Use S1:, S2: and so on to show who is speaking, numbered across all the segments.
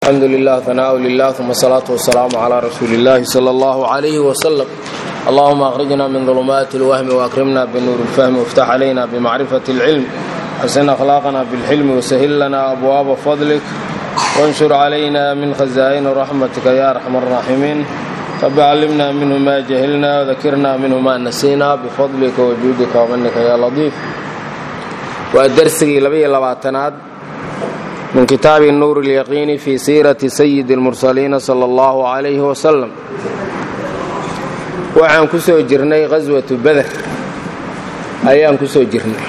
S1: alxamdu lilah hanaaءu lilah uma asalaatu wasalaamu calaa rasuuli اllahi sala allahu calayhi wasalam allahuma akhrijna min dulumaati اlwahmi waakrimna binuuri اlfahmi waftax calayna bimacrifati اlcilm xasin akhlaaqna bilxilmi wasahil lana abwaaba fadlik wanshur calayna min khazaa'ini raxmatika ya arxam araaximiin rabi callimna minhu ma jahilna wadakirna minhu ma nasiina bifadlika wajuudika wamanika ya latiif waa dersigii labaiyo labaatanaad min kitaabi nuur اlyaqiini fi siirati sayidi اlmursaliina sala اllahu calayhi wasalam waxaan ku soo jirnay qaswatu beder ayaan ku soo jirnay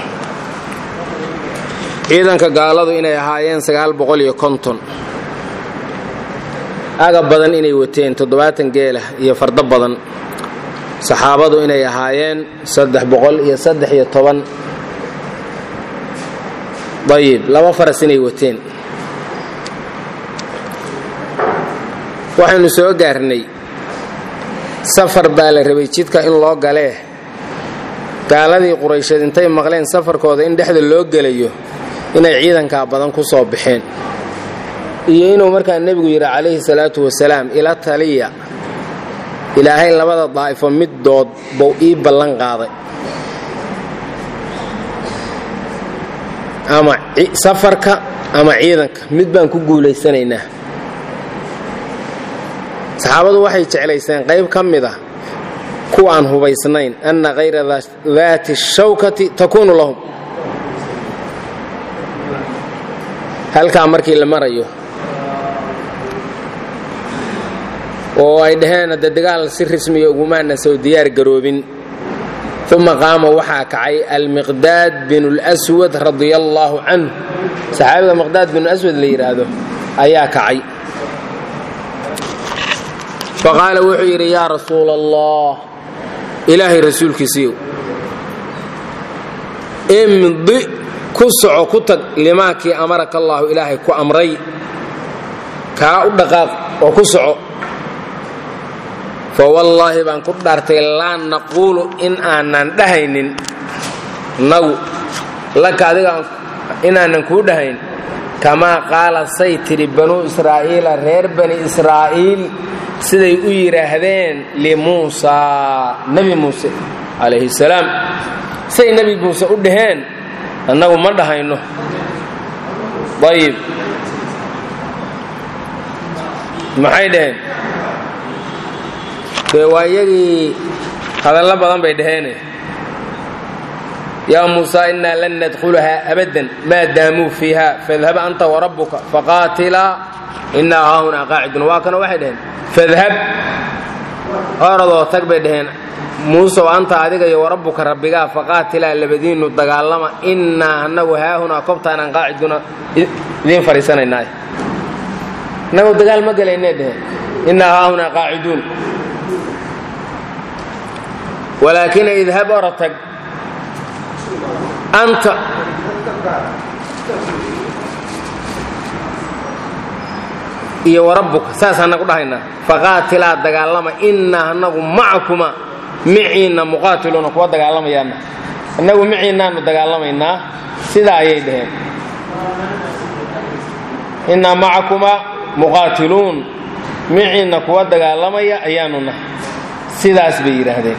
S1: ciidanka gaaladu inay ahaayeen sagaal boqol iyo konton agab badan inay wateen toddobaatan geelah iyo fardo badan saxaabadu inay ahaayeen saddex boqol iyo saddex iyo toban ayib laba faras inay wateen waxaynu soo gaarnay safar baa la rabay jidka in loo galee gaaladii quraysheed intay maqleen safarkooda in dhexda loo gelayo inay ciidankaa badan ku soo baxeen iyo inuu markaa nebigu yidhi calayhi salaatu wasalaam ila taliya ilaahay labada daa'ifo middood buu ii ballan qaaday ama safarka ama ciidanka mid baan ku guulaysanaynaa saxaabadu waxay jeclaysteen qayb ka mid ah kuwaan hubaysnayn anna kayra daati shawkati takuunu lahum halkaa markii la marayo oo ay dhaheen hadde dagaal si rismiya ugumaana soo diyaar garoobin uma qaama waxaa kacay almiqdaad binu lswad radia allaahu canhu saxaabiga miqdaad binu aswad la yidhaahdo ayaa kacay faqaala wuxuu yidhi yaa rasuula allah ilaahay rasuulkiisiiyow imdi ku soco ku tag limaakii amaraka allaahu ilaahay ku amray kaa u dhaqaaq oo ku soco fawallaahi baan ku dhaartay laa naquulu in aanan dhahaynin nagu laka adiga inaanan kuu dhahayn kamaa qaala say tidhi banuu israa'iila reer bani israa'iil siday u yidhaahdeen limuusaa nebi muuse calayhi salaam say nebi muuse u dhaheen annagu ma dhahayno ayib maxay dhaheen dee waa iyagii hadallo badan bay dhaheene yaa muusaa innaa lan nadkhulahaa abadan maa daamuu fiiha fadhab anta warabbuka faqaatilaa innaa haahunaa qaacidun waa kana waxay dhaheen fadhab oradoo tag bay dhaheen muusow anta adiga iyo warabbuka rabbigaa faqaatilaa labadiinnu dagaalama innaa annagu haahunaa kobtaanaan qaaciduna idiin fadhiisanaynaa innagu dagaal ma gelaynay dheheen innaa haahunaa qaaciduun walaakin idhab ora tag anta iyo warabbuka saasaan nagu dhahaynaa faqaatilaa dagaalama innaa annagu macakuma miciinna muqaatiluuna kuwa dagaalamayaana innagu miciinnaanu dagaalamaynaa sidaa ayay dhaheen innaa macakuma muqaatiluun miciinna kuwa dagaalamaya ayaanu nahay sidaas bay yidhaahdeen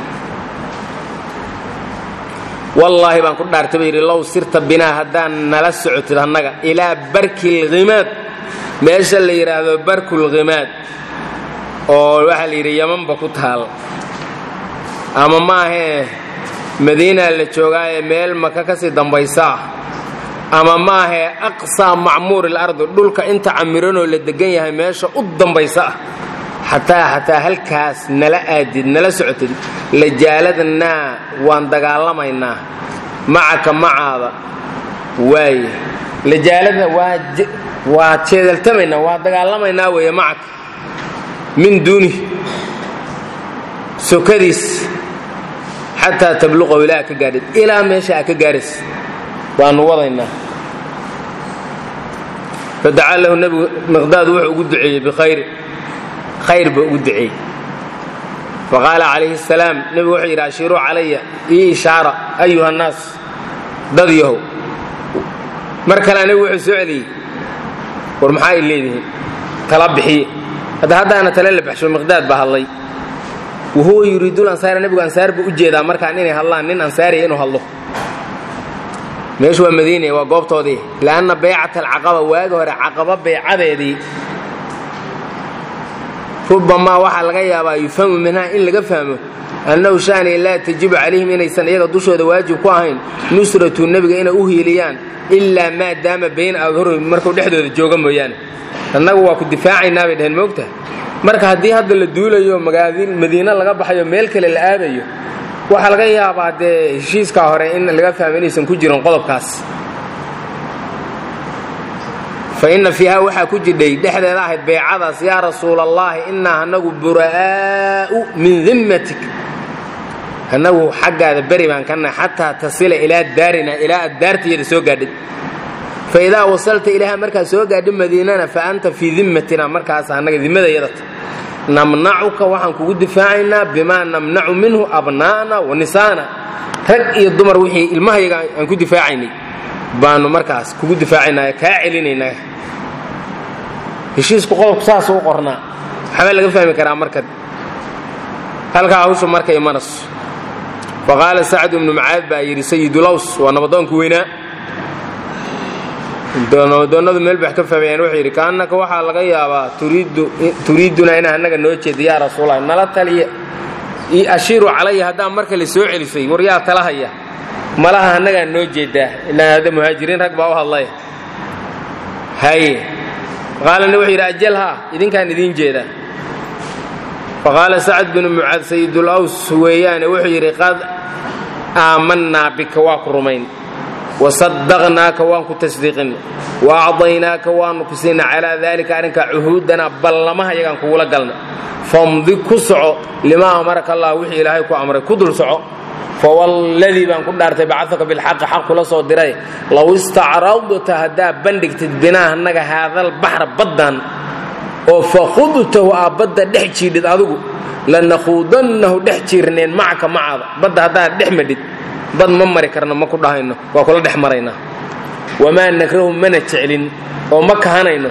S1: wallaahi baan ku dhaartay ba yidhi low sirta binaa haddaan nala socotid annaga ilaa barki lhimaad meesha la yidhaahdo barkulhimaad oo waxaa la yidhi yamanba ku taal ama maahee madiinaa la joogaaye meel maka ka sii dambaysaa ama maahee aqsaa macmuur ilardi dhulka inta camiranoo la degan yahay meesha u dambaysa ah xataa xataa halkaas nala aadid nala socotid lajaaladnaa waan dagaalamaynaa macaka macaada waaye lajaaladna waa jeedaltamaynaa waa dagaalamaynaa weeye macaka min duuni sokadiis xataa tabluqow ilaa ka gaadhid ilaa meesha aa ka gaadhays waanu wadaynaa fadacaa lahu nebigu miqdaad wuxuu ugu duceeyey bikhayri khayr buu ugu duceeyey faqaala calayhi asalaam nebigu wuxuu yidhi ashiiruu calaya ii ishaara ayuha annaas dad yahow mar kalea nebigu wuxuu soo celiyey war maxaa ay leedihiin tala bixiye hadda haddaana tale la baxsho miqdaad baa hadlay wahuwa yuriidul ansaara nebigu ansaar buu u jeedaa markaan inay hadlaan nin ansaariya inuu hadlo meeshu waa madiine waa goobtoodii li'anna baycat alcaqaba waagi hore caqaba baycadeedii rubamaa waxaa laga yaabaa yufhamu minhaa in laga fahmo annahu shaani laa tajibu calayhim inaysan iyaga dushooda waajib ku ahayn nusratu nebiga inay u hiiliyaan ilaa maa daama bayna adhurihim markuu dhexdooda jooga mooyaane annagu waa ku difaacaynaa bay dhaheen moogta marka haddii hadda la duulayo madiine laga baxayo meel kale la aadayo waxaa laga yaabaa dee heshiiskaa hore in laga fahmo inaysan ku jirin qodobkaas fa inna fiiha waxaa ku jidhay dhexdeeda ahayd baycadaas yaa rasuula allaahi innaa annagu buraa'u min dimmatik annagu xaggaada beri baan ka nahay xataa tasila ilaa daarina ilaa aad daartayada soo gaadhid fa idaa wasalta ilaaha markaad soo gaadhi madiinana fa anta fii dimmatina markaas annaga dimmadayadata namnacuka waxaan kugu difaacaynaa bimaa namnacu minhu abnaa'na wa nisaana rag iyo dumar wixii ilmahayaga aan ku difaacaynay baanu markaas kugu difaacaynaa kaa celinaynaa heshiisku qodobku saasuu u qornaa waxbaa laga fahmi karaa marka halkaa hawshu markay maras fa qaala sacd ibnu macaad baa yidhi sayidulows waa nabadoonka weynaa nabadoonnadu meel bax ka fahmayaan wuxuu yidhi kaannaka waxaa laga yaabaa turiidunaa inaa annaga noo jeeda yaa rasuulallah nala taliya ashiiru calaya haddaan marka la soo celisay war yaa talahaya malaha annagaa noo jeedaa ilaa hadda muhaajiriin rag baa u hadlaya haye qaalana wuxuu yidhi ajalhaa idinkaan idiin jeedaa faqaala sacad binu mucaad sayidul aws weeyaane wuxuu yidhi qad aamannaa bika waa ku rumayn wasadaqnaaka waan ku tasdiiqin wa acdaynaaka waanu ku siinay calaa daalika arrinkaa cuhuudanaa ballamaha yagaan kugula galna famdi ku soco limaa amaraka allah wixii ilaahay ku amray ku dul soco fawalladii baan ku dhaartay bacadaka bilxaqi xaq kula soo diray low istacradta haddaa bandhigtid binaa annaga haadal baxra baddan oo fakhudtahu aa badda dhex jiidhid adigu lanakuudannahu dhex jiirneen macaka macaada badda haddaad dhex madhid bad ma mari karno ma ku dhahayno waa kula dhex maraynaa wamaa nakrahu mana jeclin oo ma kahanayno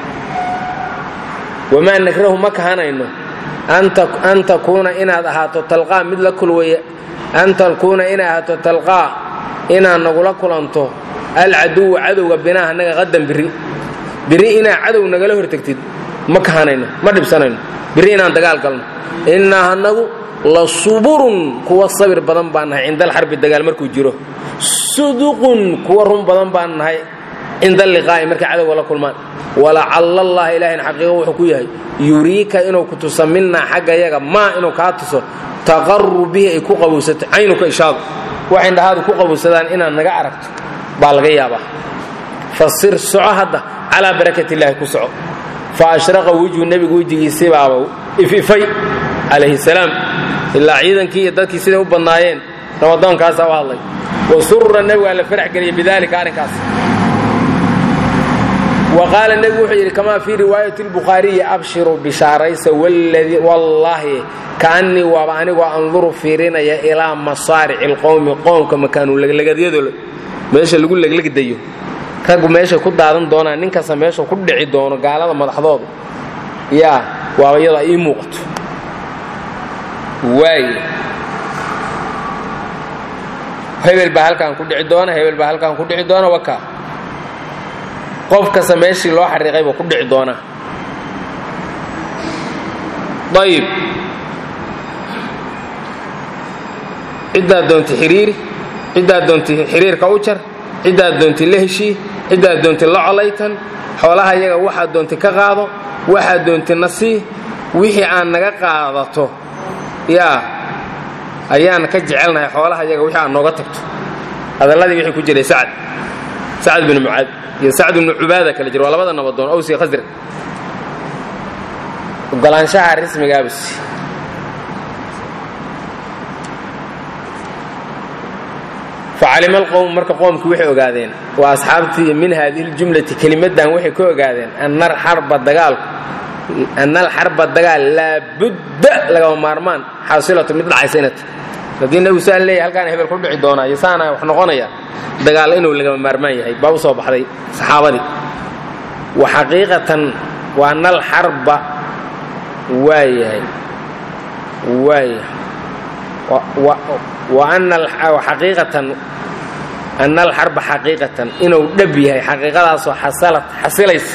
S1: wamaa nakrahu ma kahanayno an takuuna inaad ahaato talqaa mid la kulwaya an takuuna inay ahaato talqaa inaad nagula kulanto alcaduwa cadowga binaa annaga qadan biri biri inaad cadow nagala hortagtid ma kahanayno ma dhibsanayno biri inaan dagaal galno innaa annagu la suburun kuwa sabir badan baan nahay cinda alxarbi dagaal markuu jiro suduqun kuwa run badan baan nahay cinda alliqaa'i markay cadowga la kulmaan walacalla allaha ilaahayna xaqiiqo wuxuu ku yahay yuriika inuu ku tuso minnaa xagga yaga maa inuu kaa tuso taqaru bihi ay ku qabowsato caynuka ishaadu waxay indhahaadu ku qabowsadaan inaad naga aragto baa laga yaabaa fasir soco hadda calaa barakat illaahi ku soco fa ashraqa wejhu nebigu wejigiisibaaba ififay calayhi salaam ilaa ciidankii iyo dadkii siday u badnaayeen ramadoonkaasaa u hadlay wa surura nebigaa la farax geliyay bidaalika arrinkaas wa qaala nebigu wuxuu yidhi kamaa fii riwaayati lbukhaariyi abshiruu bishaaraysa wallaahi kaannii waaba anigoo anduru fiirinaya ilaa masaarici alqowmi qoomka makaanu leglagadyadooda meesha lagu leglegdayo raggu meeshay ku daadan doonaan nin kasta meesha ku dhici doono gaalada madaxdooda yaa waaba iyadoo ii muuqato waay hebel baa halkaan ku dhici doona hebel baa halkaan ku dhici doona wakaa qof kasta meeshii loo xariiqay buu ku dhici doonaa ayib ciddaad doonta xiriiri ciddaad doonta xiriirka u jar ciddaad doonta la heshii ciddaad doonta la colaytan xoolaha iyaga waxaad doonta ka qaado waxaad doonta na sii wixii aan naga qaadato yaa ayaan ka jecelnahay xoolaha iyaga wixii aad nooga tagto hadalladii wixii ku jiray sacad sacad binu mucaad iyo sacd bnu cubaada kala jira waa labada nabadoon ows iyo khasraj ogolaanshaha rismigaabus facalima alqowm marka qoomkii waxay ogaadeen waa asxaabtii min haadihi ljumlati kelimadan waxay ka ogaadeen ana alxarba dagaalku ana alxarba dagaal laabudda lagama maarmaan xaasilatu mid dhacaysa inat haddii nebigu saan leeyahy halkaana hebel ku dhici doonaa iyo saana wax noqonaya dagaal inuu lagama maarmaan yahay baa u soo baxday saxaabadii wa xaqiiqatan wa ana alxarba waayahay waaya wa ana xaqiiqatan ana alxarba xaqiiqatan inuu dhab yahay xaqiiqadaasoo xasalad xasilaysa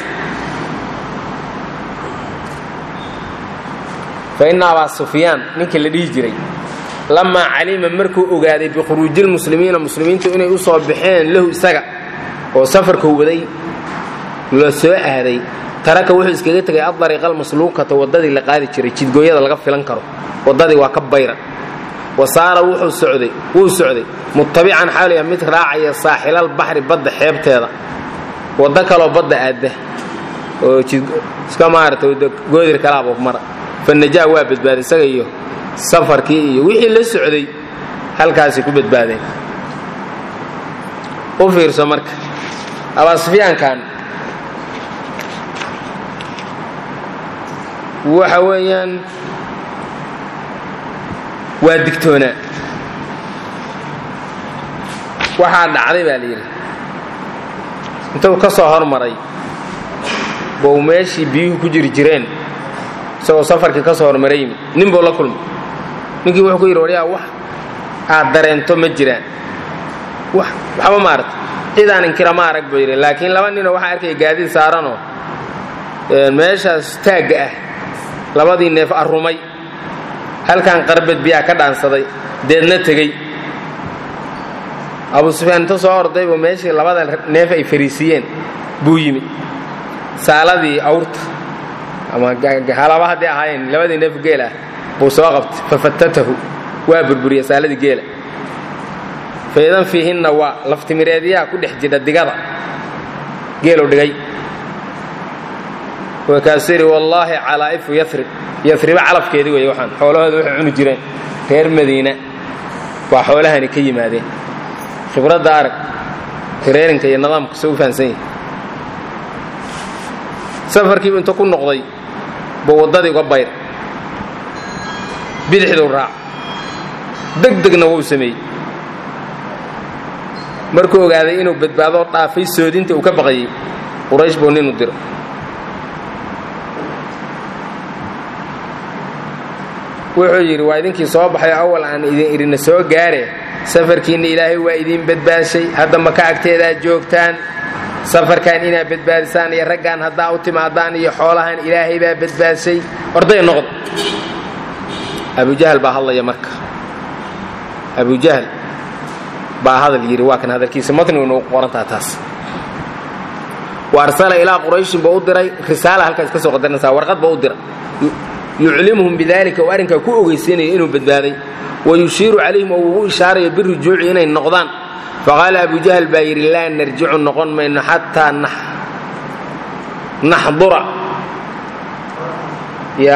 S1: fa ina abaa sufyaan ninkii la dhihi jiray lamaa calima markuu ogaaday bikhuruujilmuslimiina muslimiintu inay u soo baxeen lahu isaga oo safarkuu waday la soo aaday taraka wuxuu iskaga tegay adariiqa almasluukata waddadii la qaadi jiray jidgooyada laga filan karo waddadii waa ka bayran wa saara wuxuu socday wuu socday muttabican xaaliya mid raacaya saaxilal baxri badda xeebteeda waddo kaloo badda aadda oo iska maarata goodir kalaaba mara fanajaa waa badbaaday isaga iyo safarkii iyo wixii la socday halkaasay ku badbaadeen u fiirso marka abaasufyaankan waxa weeyaan waa digtoonaa waxaa dhacday baa la yidhi intuu ka soo hormaray bou meeshii biyuhu ku jiri jireen isagoo safarkii ka soo hormaray yimid nin buu la kulmay ninkii wuxuu ku yidhi waryaa wax aad dareento ma jiraan wax waxba maarata cidaan inkira ma arag buu yidhi laakiin laba ninoo waxaa arkaya gaadiid saaranoo meeshaas taagga ah labadii neef arrumay halkan qarbed biyaa ka dhaansaday deedna tegey abu sufyaan inta soo ordaybu meeshii labada neef ay fariisiiyeen buu yimi saaladii awrta ama halaba hadday ahaayeen labadii neef geel ah buu soo qabtay fafatatahu waa burburiyey saaladii geela faidan fiihinna waa laftimireedyaha ku dhex jidha digada geelu dhigay wakaasuu yidhi wallaahi calaa'ifu yarib yariba calafkeedii weeye waxaan xoolahooda waxay cuni jireen reer madiina waa xoolahani ka yimaadeen khibradda arag kareerinka iyo nidaamka soo u fahansan yahi safarkiibu inta ku noqday buu waddadii uga bayr bidixduu raac deg degna wuu sameeyey markuu ogaaday inuu badbaadoo dhaafay soodinta uu ka baqayey quraysh buu ninu diro wuxuu yidhi waa idinkii soo baxay awal aan idin idina soo gaare safarkiinna ilaahay waa idiin badbaashay hadda maka agteedaa joogtaan safarkan inaad badbaadisaan iyo raggaan haddaa u timaadaan iyo xoolahan ilaahay baa badbaashay orday noqda abujahal baa hadlaya marka abujahal baa hadal yidhi waa kan hadalkiisa matniguna u qorantaa taas wa arsala ilaa qurayshin buu u diray risaala halkaas ka soo qadarnaysaa warqad buu u diray yuclimuhum bidalika oo arrinkaa ku ogeysiinaya inuu badbaaday wa yushiiru calayhim oo ugu ishaarayo birujuuci inay noqdaan faqaala abujahal baa yidhi laa narjicu noqon mayno xataa naxdura ya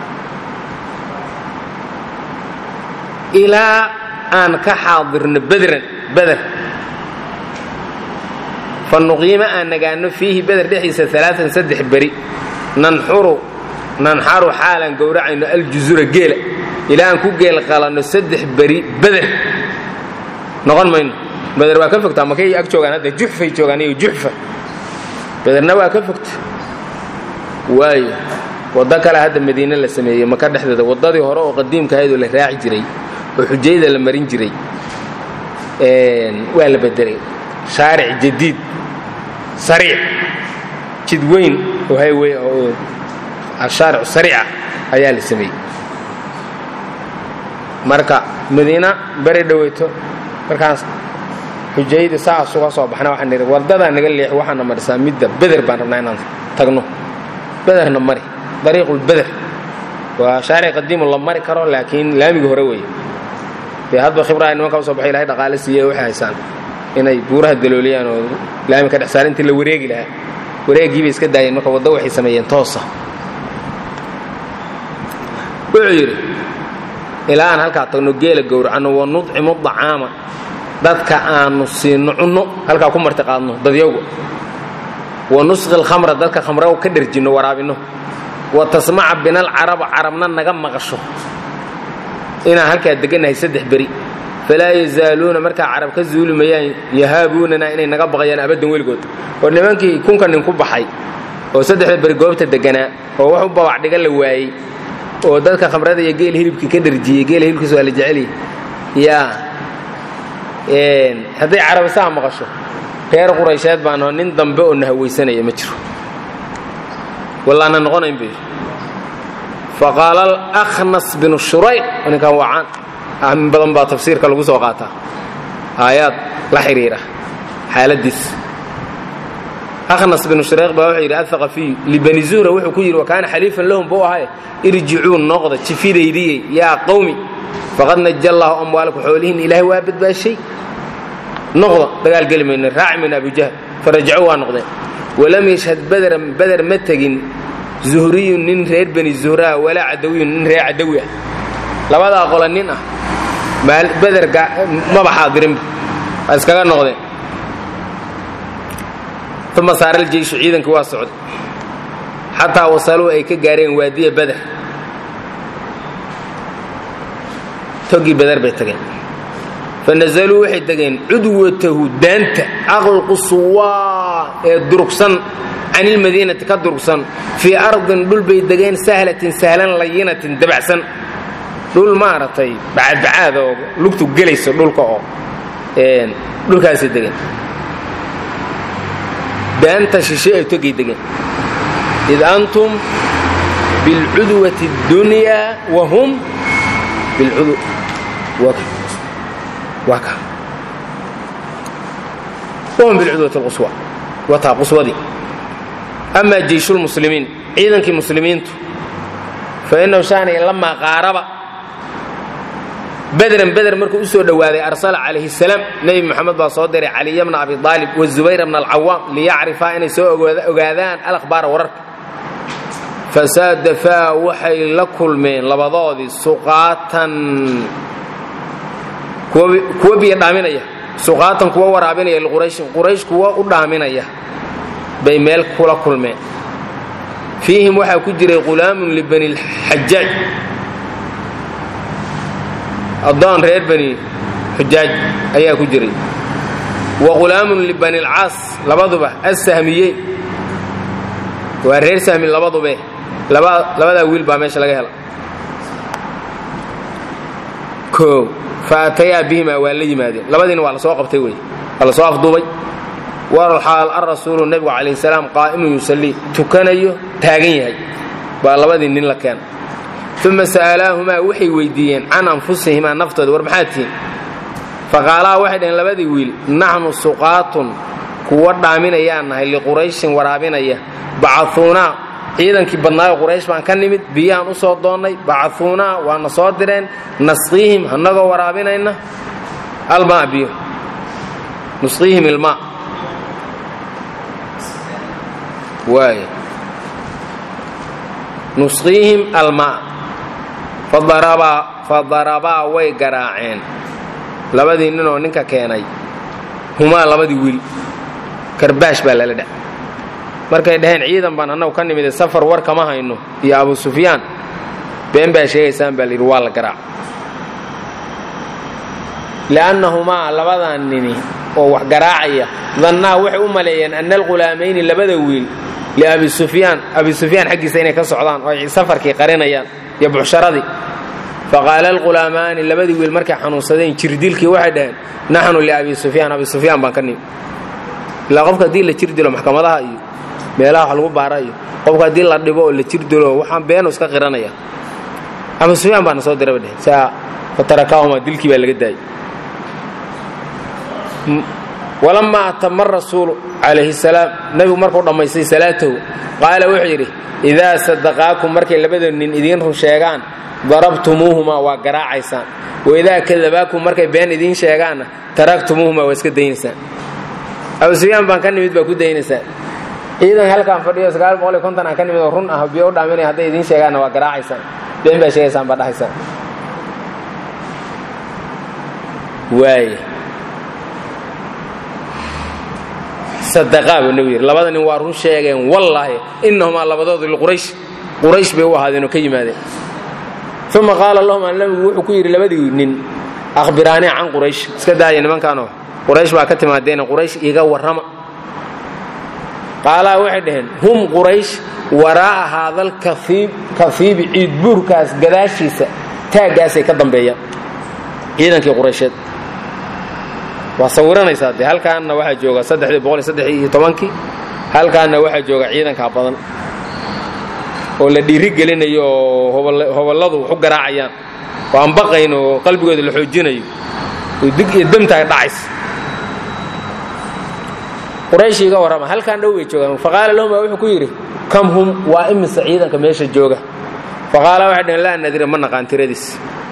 S1: ilaa aan ka xaadirno bedran beder fa nuqiimo aan nagaano fiihi beder dhexdiisa alaaan saddex beri nanxuru nanxaru xaalaan gowracayno aljuzura geela ilaa aan ku geel qalanno saddex beri beder noqon mayno beder waa ka fogtaa makay ag joogaan hadda juxfay joogaan iyo juxfa bederna waa ka fogta waayo waddo kale hadda madiine la sameeyey maka dhexdeeda waddadii hore oo qadiimka ahayd oo la raaci jiray oo xujayda la marin jiray waa la bedelay shaaric jadiid sariic jid weyn oo highway oo ashaaric sariica ayaa la sameeyey marka madiina beri dhoweyto markaas xujayda saas uga soo baxna waxaan nidhi waddadaa naga leexi waxaana marisaa midda beder baan rabnaa inaan tagno bederna mari dariiqulbeder waa shaaric qadiimu la mari karo laakiin laamiga hore weeye dee hadba khibraa nimanka usoo baxay ilahay dhaqaale siiye waxay haysaan inay buuraha dalooliyaan oo laami ka dhex saar intii la wareegi lahaa wareegii bay iska daayeen marka waddo waxay sameeyeen toosa wuxuu yidhi ilaa aan halkaa tagno geela gowracanno wa nudcimu dacaama dadka aanu siino cunno halkaa ku marti qaadno dadyowga wa nusqi lkhamra dadka khamra ka dherjinno waraabinno wa tasmaca bina alcaraba carabna naga maqasho inaan halkaa degannahay saddex beri falaa yazaaluuna markaa carab ka zuuli mayaan yahaabuunana inay naga baqayaan abaddan weligood oo nimankii kunka nin ku baxay oo saddexda beri goobta deganaa oo wax u babac dhiga la waayey oo dadka khamrada iyo geel hilibkii ka dharjiyey geela hilibkiis waa la jecelyay yaa hadday carabisaha maqasho reer quraysheed baan oo nin dambe oo na hawaysanaya ma jiro wallaana noqonayn bay faqaala alakhnas binu shurayq ninkan waa caan min badan baa tafsiirka lagu soo qaataa aayaad la xidhiira xaaladiis akhnas binu shurayq baa wuxuu yidhi athaqafiyu libani zuhra wuxuu ku yidhi wa kaana xaliifan lahum buu ahay irjicuu noqda jifidaydiyey yaa qawmi faqad naja allaahu amwaalakum xoolihiin ilaahay waa badbaashay noqda dagaal geli mayno raaci mayno abujahl farajacuu waa noqdeen walam yashhad badran bader ma tegin zuhriyun nin reer bani zuhraa walaa cadawiyun nin reer cadawi ah labadaa qola nin ah beder maba xaadirinba waa iskaga noqdeen uma saara aljeyshu ciidankii waa socday xataa wasaluu ay ka gaareen waadiya beder togii beder bay tageen fanazaluu waxay degeen cudwatahu daanta aqlqusuwaa ee durugsan can ilmadiinati ka durugsan fii ardin dhul bay degeen sahlatin sahlan layinatin dabacsan dhul maaragtay bacadbacaad oo lugtu gelayso dhulka oo dhulkaasay degeen daanta shishe ay togay degeen id antum bilcudwati اddunyaa wa hum wahum bilcudwati اlquswa wataa quswadii amaa jeyshulmuslimiin ciidankii muslimiintu fa innahu shaanay lamaa qaaraba bedran beder markuu u soo dhowaaday arsala calayhi salaam nebi moxamed baa soo diray caliya bna abi aalib wazubayr bna alcawaam liyacrifaa inay soo ogaadaan alakhbaara wararka fasaadafaa waxay la kulmeen labadoodii suqaatan kuwa biyo dhaaminaya suqaatan kuwa waraabinaya liqurayshin quraysh kuwa u dhaaminaya bay meel kula kulmeen fiihim waxaa ku jiray qulaamun libani lxajaaj addoon reer bani xujaaj ayaa ku jiray wa qulaamun libani alcaas labaduba assahmiyeyn waa reer sahmi labadube labadaa wiil baa meesha laga hela o fa atayaa bihimaa waa la yimaadeen labadiina waa la soo qabtay wey waa la soo afduubay walxaal alrasuulu nebigu calayh salaam qaa'imun yusallii tukanayo taagan yahay baa labadii nin la keena uma sa'alaahumaa waxay weyddiiyeen can anfusihimaa naftooda war maxaad tihiin faqaalaa waxay dhaheen labadii wiil naxnu suqaatun kuwa dhaaminayaan nahay liqurayshin waraabinaya bacauunaa ciidankii badnaayo quraysh baan ka nimid biyahaan u soo doonnay bacauunaa waana soo direen nasqiihim annagoo waraabinayna almaa biyo nusqiihim ilmaa waay nusqiihim almaa fadarabaa way garaaceen labadii ninoo ninka keenay humaa labadii wiil karbaash baa lala dha markay dhaheen ciidan baan annagu ka nimide safar war kama hayno iyo abu sufyaan been baa sheegaysaan baa layidhi waa la garaac li'annahumaa labadan nini oo wax garaacaya dannaa waxay u maleeyeen anna alghulaamayni labada wiil liabi sufyaan abi sufyaan xaggiisa inay ka socdaan oo ay safarkii qarinayaan iyo bucsharadii faqaala alghulaamaani labadii wiil markay xanuunsadeen jirdilkii waxay dhaheen naxnu liabi sufyaan abi sufyaan baan ka nimi ilaa qofka haddii la jir dilo maxkamadaha iyo meelaha wax lagu baara iyo qofka haddii la dhibo oo la jir dilo waxaan beenu iska qiranaya abu sufyaan baana soo diraba dheh saa fatarakaahuma dilkii baa laga daayay walamaa atama rasuulu calayhi salaam nebigu markuu dhammaystay salaatahu qaala wuxuu yidhi idaa sadaqaakum markay labada nin idiin run sheegaan darabtumuuhumaa waa garaacaysaan waidaa kadabaakum markay been idiin sheegaanna taraktumuuhumaa waa iska daynaysaan abu sufyaan baan ka nimid baa ku daynaysaan ciidan halkaan fadhiyo sagaal boqol iyo konton aan ka nimid oo run ah biyo u dhaaminaya hadday idiin sheegaanna waa garaacaysaan been baa sheegaysaan baa dhahaysaan waay sadaqaa buu nebigu yidhi labada nin waa run sheegeen wallaahi innahumaa labadoodu liquraysh quraysh bay u ahaadeen oo ka yimaadeen uma qaala lahuma nebigu wuxuu ku yidhi labadii nin akhbiraanii can quraysh iska daaya nimankaanoo quraysh baa ka timaadeene quraysh iga warrama qaalaa waxay dhaheen hum quraysh waraa'a haadal kafiibi ciidbuurkaas gadaashiisa taaggaasay ka dambeeyaan ciidankii quraysheed waa sawiranaysaa dee halkaanna waxaa jooga saddexdii boqol iyo saddex iyo tobankii halkaanna waxaa jooga ciidankaa badan oo la dhiiri gelinayo oo hoballadu wax u garaacayaan oo aan baqayn oo qalbigooda la xoojinayo oo dig iyo demtaay dhacaysa quraysh iga warrama halkaan dhow bay joogaan faqaala lahum baa wuxuu ku yidhi kam hum waa imise ciidanka meesha jooga faqaala waxay dhaheen laa nadira ma naqaan tiradiis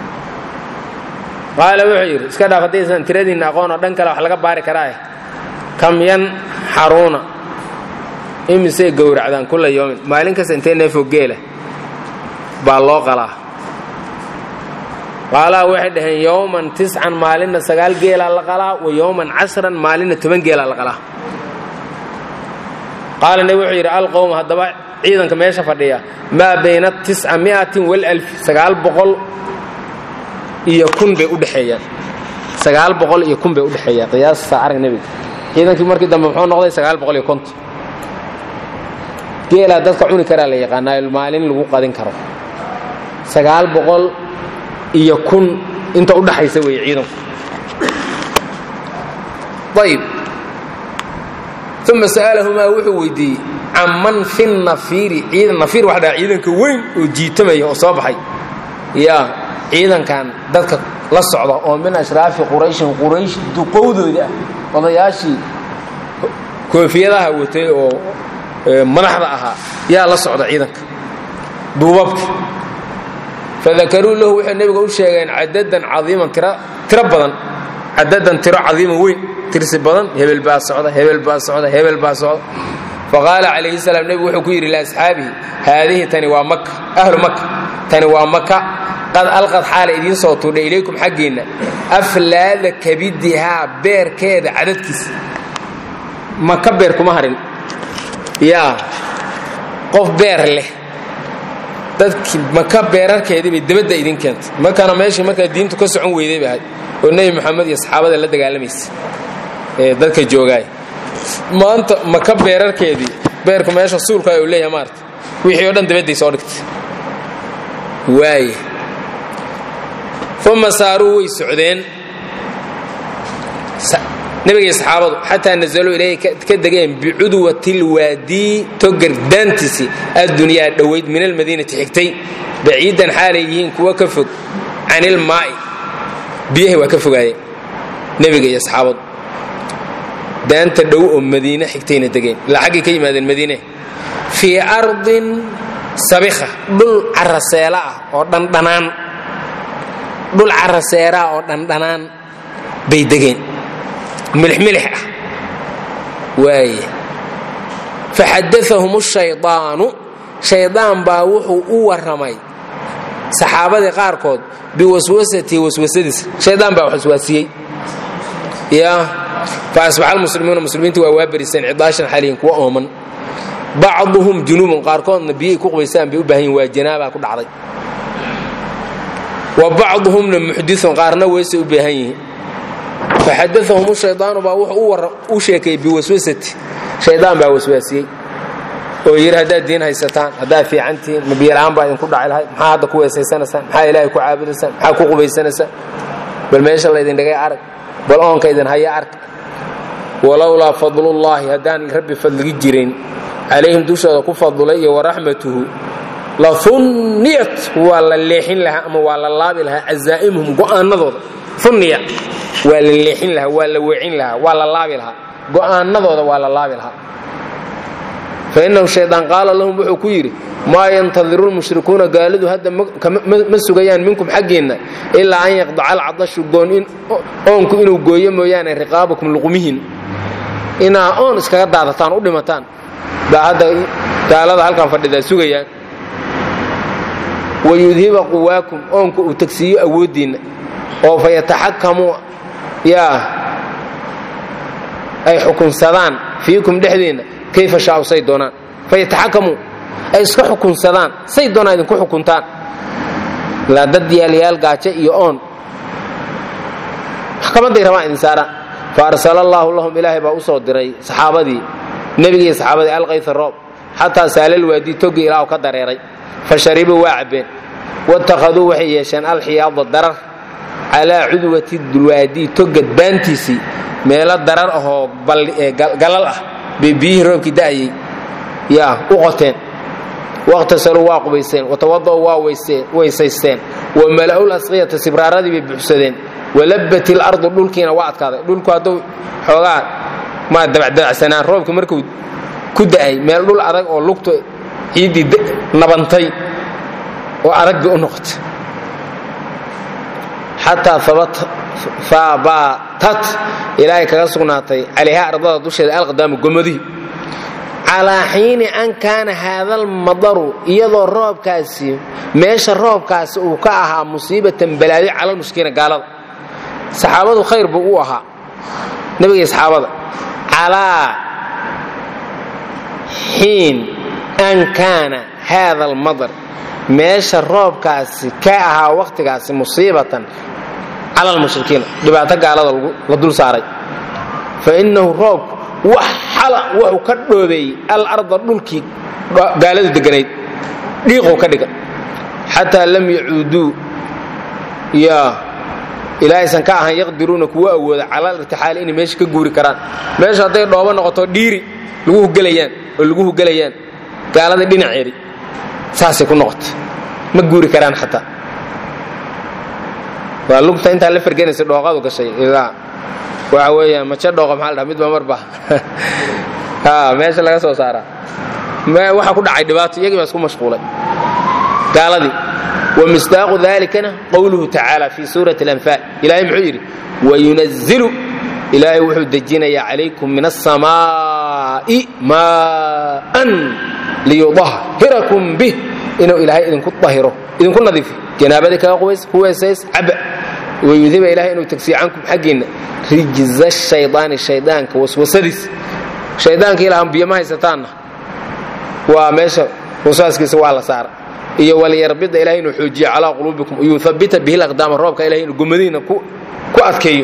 S1: qaala wuxuu yidhi iska dhaaf haddaysan tiradiinna aqoon oo dhan kale wax laga baari karaae kam yan xaruuna imisay gowracdaan kulla yoomin maalin kasta intee neefoo geela baa loo qalaa qaalaa waxay dhaheen yowman tiscan maalinna sagaal geelaa la qalaa wa yowman casran maalinna toban geelaa la qalaa qaala nebi wuxuu yidhi alqowm haddaba ciidanka meesha fadhiya maa bayna tisca mi'atin walalfi sagaal boqol iyo kun bay u dhexeeyaan sagaal boqol iyo kun bay u dhexeeyaan qiyaasta arag nebiga ciidankii markii dambe muxuu noqday sagaal boqol iyo konton geelaa dadka cuni karaa la yaqaanaa maalin lagu qadin karo sagaal boqol iyo kun inta u dhaxaysa weeye ciidanku ayib uma sa'alahumaa wuxuu weydiiyey canman fi nafiiri ciidan nafiir waxa dhaha ciidanka weyn oo jiitamaya oo soo baxay yaa ciidankan dadka la socda oo min ashraafi qurayshin quraysh duqowdooda ah odayaashii koofiyadaha watay oo madaxda ahaa yaa la socda ciidanka duubabka fadakaruu lahu waxay nebiga u sheegeen cadadan caiiman tiro badan cadadan tiro cadiiman weyn tirsi badan hebel baa socda hebel baa socda hebel baa socda faqaala calayhi salaam nebigu wuxuu ku yidhi liasxaabihi haadihi tani waa maka ahlu maka tani waa maka qad alqad xaala idiin soo tuudhay ilaykum xaggiinna aflaada kabidihaa beerkeeda cadadkiisa maka beer kuma harin yaa qof beer leh dadkii maka beerarkeedii bay dabadda idin keentay makana meeshii markaa diintu ka socon weyday bay ahayd oo nebi moxamed iyo saxaabada la dagaalamaysa ee dadka joogaay maanta maka beerarkeedii beerku meesha suulka uu leeyahay maarta wixii oo dhan dabadday soo dhigtay waaye uma saaruu way socdeen nebigay saxaabadu xataa nazaluu ilayhi ka degeen bicudwati lwaadii togar daantiisii addunyaa dhowayd min almadiinati xigtay baciidan xaalay yihiin kuwa ka fog can ilmaa'i biyahay waa ka fogaayeen nebiga iyo saxaabadu daanta dhow oo madiine xigtayna degeen ilaa xaggay ka yimaadeen madiine fii ardin sabikha dhul caraseela ah oo dhandhanaan dhul caraseera ah oo dhandhanaan bay degeen milixmilix ah waaye faxadaahum shaydaanu shaydaan baa wuxuu u warramay saxaabadii qaarkood biwaswasatii waswasadiisa shaydaan baa wax waswaasiyey ya fa asbaxa almuslimuuna muslimiinta waa waabariseen cidaashan xaliyin kuwa ooman bacduhum junuubun qaarkoodna biyay ku qubaysaan bay u baahan yihin waa janaabaa ku dhacday wa bacduhumna muxdiun qaarna weysay u baahan yihiin faxadaahum shaydaanu baa wuxuu u sheekeeyey biwaswasati shaydaan baa waswaasiyey oo yidhi haddaad diin haysataan haddaad fiicantihiin ma biyola'aan baa idinku dhaci lahayd maxaa hadda ku weesaysanaysaan maxaa ilaahay ku caabudaysaan maxaa ku qubaysanaysaan bal meesha laydin dhigay arag bal oonka idin haya arg walowlaa fadlullaahi haddaan rabbi fadligi jirin calayhim dushooda ku fadulay iyo waraxmatuhu la hunniyat waa la leexin lahaa ama waa la laabi lahaa cazaa'imuhum go'aanadooda hunniya waa la leexin lahaa waa la weecin lahaa waa la laabi lahaa go'aanadooda waa la laabi lahaa fa innahu shaydaan qaala lahum wuxuu ku yidhi maa yantadiru lmushrikuuna gaalidu hadda ma sugayaan minkum xaggiinna ilaa an yaqdaca alcadashu goon oonku inuu gooyo mooyaane riqaabakum luqumihin inaa oon iskaga daadataan u dhimataan baa hadda gaalada halkan fadhidaa sugayaan wayudhiba quwaakum oonku uu tagsiiyo awooddiinna oo fa yataxakamuu yaa ay xukunsadaan fiikum dhexdiinna kayfa shaau say doonaan fa yataxakamuu ay iska xukunsadaan say doonaan idinku xukuntaan ilaa dad yaalyaal gaajo iyo oon maxkamaday rabaan idin saaraan fa arsala allaahu lahum ilaahay baa u soo diray saxaabadii nebigii saxaabadii alkayta roob xataa saalal waadii togi ilaa ka dareeray fa sharibuu waa cabbeen watakhaduu waxay yeesheen alxiyaada darar calaa cudwati dulwaadii togad baantiisii meelo darar ahoo galal ah bay biyihii roobkii da'ayey yaa u qoteen waqtasaluu waa qubaysteen watawada'uu waa weysaysteen wamala'ul asqiyata sibraaradii bay buxsadeen walabbat ilardu dhulkiina waa adkaaday dhulku hadduu xoogaa maa dabacdabacsanaan roobkii markuu ku da'ay meel dhul adag oo lugtu ciiddii nabantay oo adag bay u noqotay xataa faabatat ilaahay kaga sugnaatay calayha ardada dusheeda alqadaamu gomadihii calaa xiini an kaana haadalmadaru iyadoo roobkaasi meesha roobkaasi uu ka ahaa musiibatan balaadi cala lmushkiina gaalada saxaabadu khayr buu u ahaa nebigii saxaabada calaa xiin an kaana haada almadar meesha roobkaasi ka ahaa wakhtigaasi musiibatan cala almushrikiina dhibaato gaalada la dul saaray fa innahu roobku wax xala wuxuu ka dhoobeeyey alarda dhulkii gaaladu deganayd dhiiquu ka dhiga xataa lam yacuuduu yaa ilaahaysan ka ahan yaqdiruuna kuwa awooda cala alirtixaali inay meesha ka guuri karaan meesha hadday dhoobo noqoto dhiiri lagu hugelayaan oo lagu hugelayaan gaalada dhinaceedi saasay ku noqota ma guuri karaan xataa waa lugta intaa la ferganaysa dhooqadu gashay ilaa waxa weeyaan maje dhooqa maxaa la dhaha midba marba meesha laga soo saaraa waxa ku dhacay dhibaato iyagii baa isku mashquulay gaaladii ومصداق ذلكna qwluه تaعaaلى في suuرaة الأنفاal ilahay muxuu yidhi ويuنزل ilaahay wuxuu dejinaya عalayكم min السamاaءi maءa liyuطahiraكم bih inuu ilaahay idinku ahiro idinku nadiifo janaabadii kaga ku weesays caba wayudiba ilahay inuu tagsiyo cankum xaggiinna rijza الشhayطaani shaydaanka waswasadiis shaydaanka ilahan biyo ma haysataanna waa meesha waswaaskiisa waa la saara iyo walyarbida ilahay inuu xoojiyo calaa quluubikum yuhabita bihi laqdaama roobka ilahay inuu gomadiina ku adkeeyo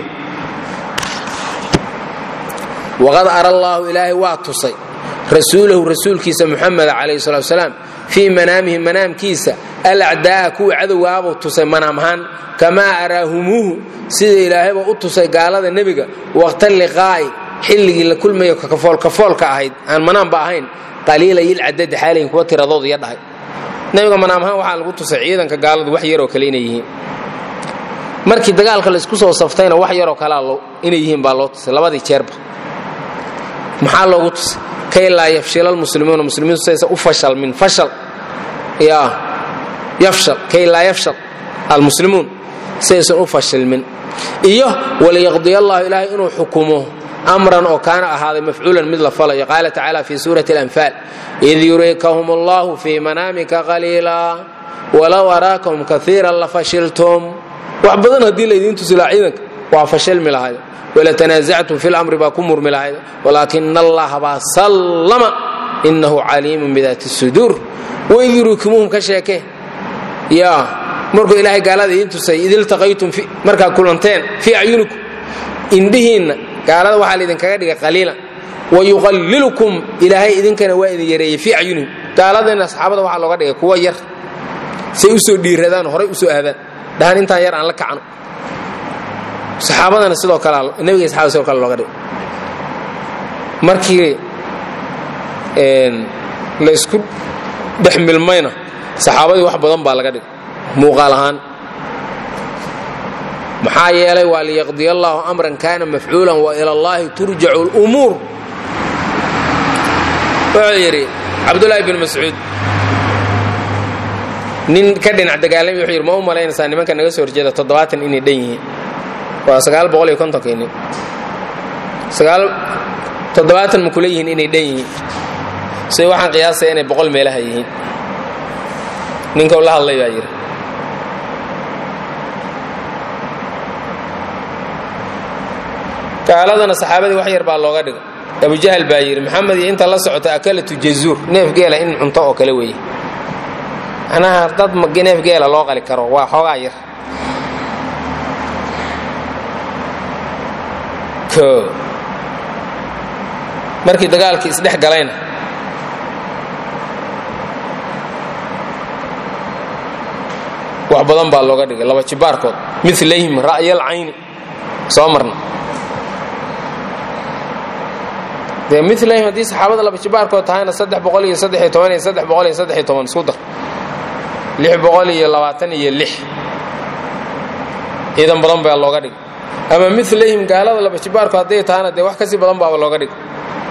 S1: waqad ara allaahu ilaahay waa tusay rasuulahu rasuulkiisa muxameda calayhi salatu salaam fii manaamihi manaamkiisa alacdaa'a kuwa cadowgaabuu tusay manaam ahaan kamaa araahumuuhu sida ilaahayba u tusay gaalada nebiga waqta liqaa'i xilligii la kulmayo kafoolkafoolka ahayd aan manaamba ahayn qaliilayilcadadi xaalayin kuwa tiradoodu iyo dhahay nabiga manaam ahaan waxaa lagu tusay ciidanka gaaladu wax yaroo kale inay yihiin markii dagaalka laysku soo saftayna wax yaroo kalea inay yihiin baa loo tusay labadii jeerba maxaa loogu tusay kay laa yafshila almuslimuuna muslimiintu saysa u fashal min fashal ya yafshal kay laa yafshal almuslimuun saysan u fashilmin iyo waliyaqdiya allahu ilaahay inuu xukumo amran oo kaana ahaaday mafcuulan mid la falayo qaala tacaala fi suurati alanfaal id yurikahum allahu fii manaamika qaliila walow araakahum kaiiran lafashiltum wax badan haddii laydiin tusilaa ciidanka waa fashilmi lahayd walatanaazactum fi lamri baa ku murmi lahayd walaakina allaha baa sallama inahu caliimun bidaati suduur waid yurikumuhum ka sheekee ya markuu ilaahay gaalada idiin tusay id iltaqaytum markaa kulanteen fii acyunikum indhihiinna gaalada waxaa laydinkaga dhigay qaliila wayuqallilukum ilaahay idinkana waa idin yareeyey fii acyunihim gaaladana asxaabada waxaa looga dhigay kuwa yar say u soo dhiiradaan horay u soo aadaan dhahan intaan yar aan la kacno saxaabadana sidoo kale nebiga saxabada sidoo kale looga dhigay markii la isku dhex milmayna saxaabadii wax badan baa laga dhigay muuqaal ahaan maxaa yeelay waa liyaqdiya allaahu amran kaana mafcuulan wa ila allaahi turjacu lumuur wuxuu yidhi cabdulaahi bin mascuud nin ka dhinac dagaalami wuxuu yidhi ma u malaynaysaa nimanka naga soo horjeeda toddobaatan inay dhan yihiin waa sagaal boqol iyo kontonkii nin sagaal toddobaatan ma kula yihiin inay dhan yihiin say waxaan qiyaasaya inay boqol meelaha yihiin ninka ula hadlay baa yidhi gaaladana saxaabadii wax yar baa looga dhigay abujahal baa yidhi maxamed iyo inta la socota akalatu jazuur neef geela in cunto oo kale weeye macnaha dad neef geela loo qali karo waa xoogaa yar markii dagaalkii isdhex galayna wax badan baa looga dhigay laba jibaarkood milayhim ra'yal cayni soo marna dee milayhim haddii saxaabada laba jibaarkood tahayna saddex boqol iyo saddex iyo toban iyo saddex boqol iyo saddex iyo toban isku dar lix boqol iyo labaatan iyo lix ciidan badan baa looga dhigay ama milayhim gaalada laba jibaarku hadday tahayna dee wax kasii badan baaba looga dhigay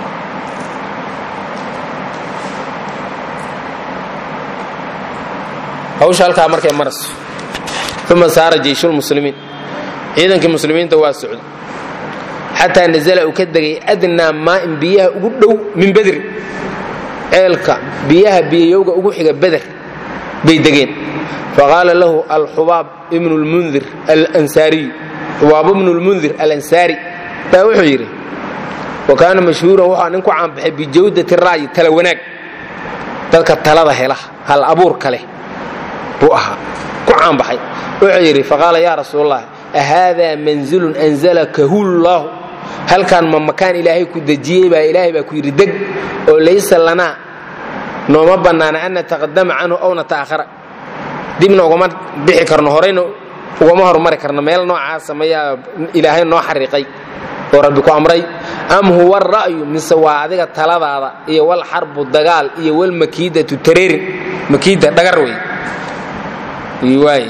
S1: hawsha halkaa markay marayso uma saara jeyshulmuslimiin ciidankii muslimiinta waa socday xataa nazala uu ka degay adnaa maa'in biyaha ugu dhow min bedri ceelka biyaha biyayowga ugu xiga beder bay degeen faqaala lahu alxubaab ibnu lmundir alansaariyu xubaab ibnu lmundir alansaari baa wuxuu yidhi wa kaana mashhuuran wuxuu nin ku caanbaxay bijawdati ra'yi tala wanaag dadka talada hela hal abuurka leh buu ahaa ku caanbaxay wuxuu yidhi faqaala yaa rasuulallah ahaadaa manzilun anzalakahu llaahu halkan ma makaan ilaahay ku dejiyey baa ilaahay baa ku yidhi deg oo laysa lanaa nooma bannaana an nataqadama canhu aw nata'ahara dibna ugama bixi karno horayna ugama hormari karno meel noocaasa mayaa ilaahay noo xariiqay oo rabbi ku amray am huwa ra'yu mise waa adiga taladaada iyo wal xarbu dagaal iyo wal makiidatu tareerin makiida dhagar wey waay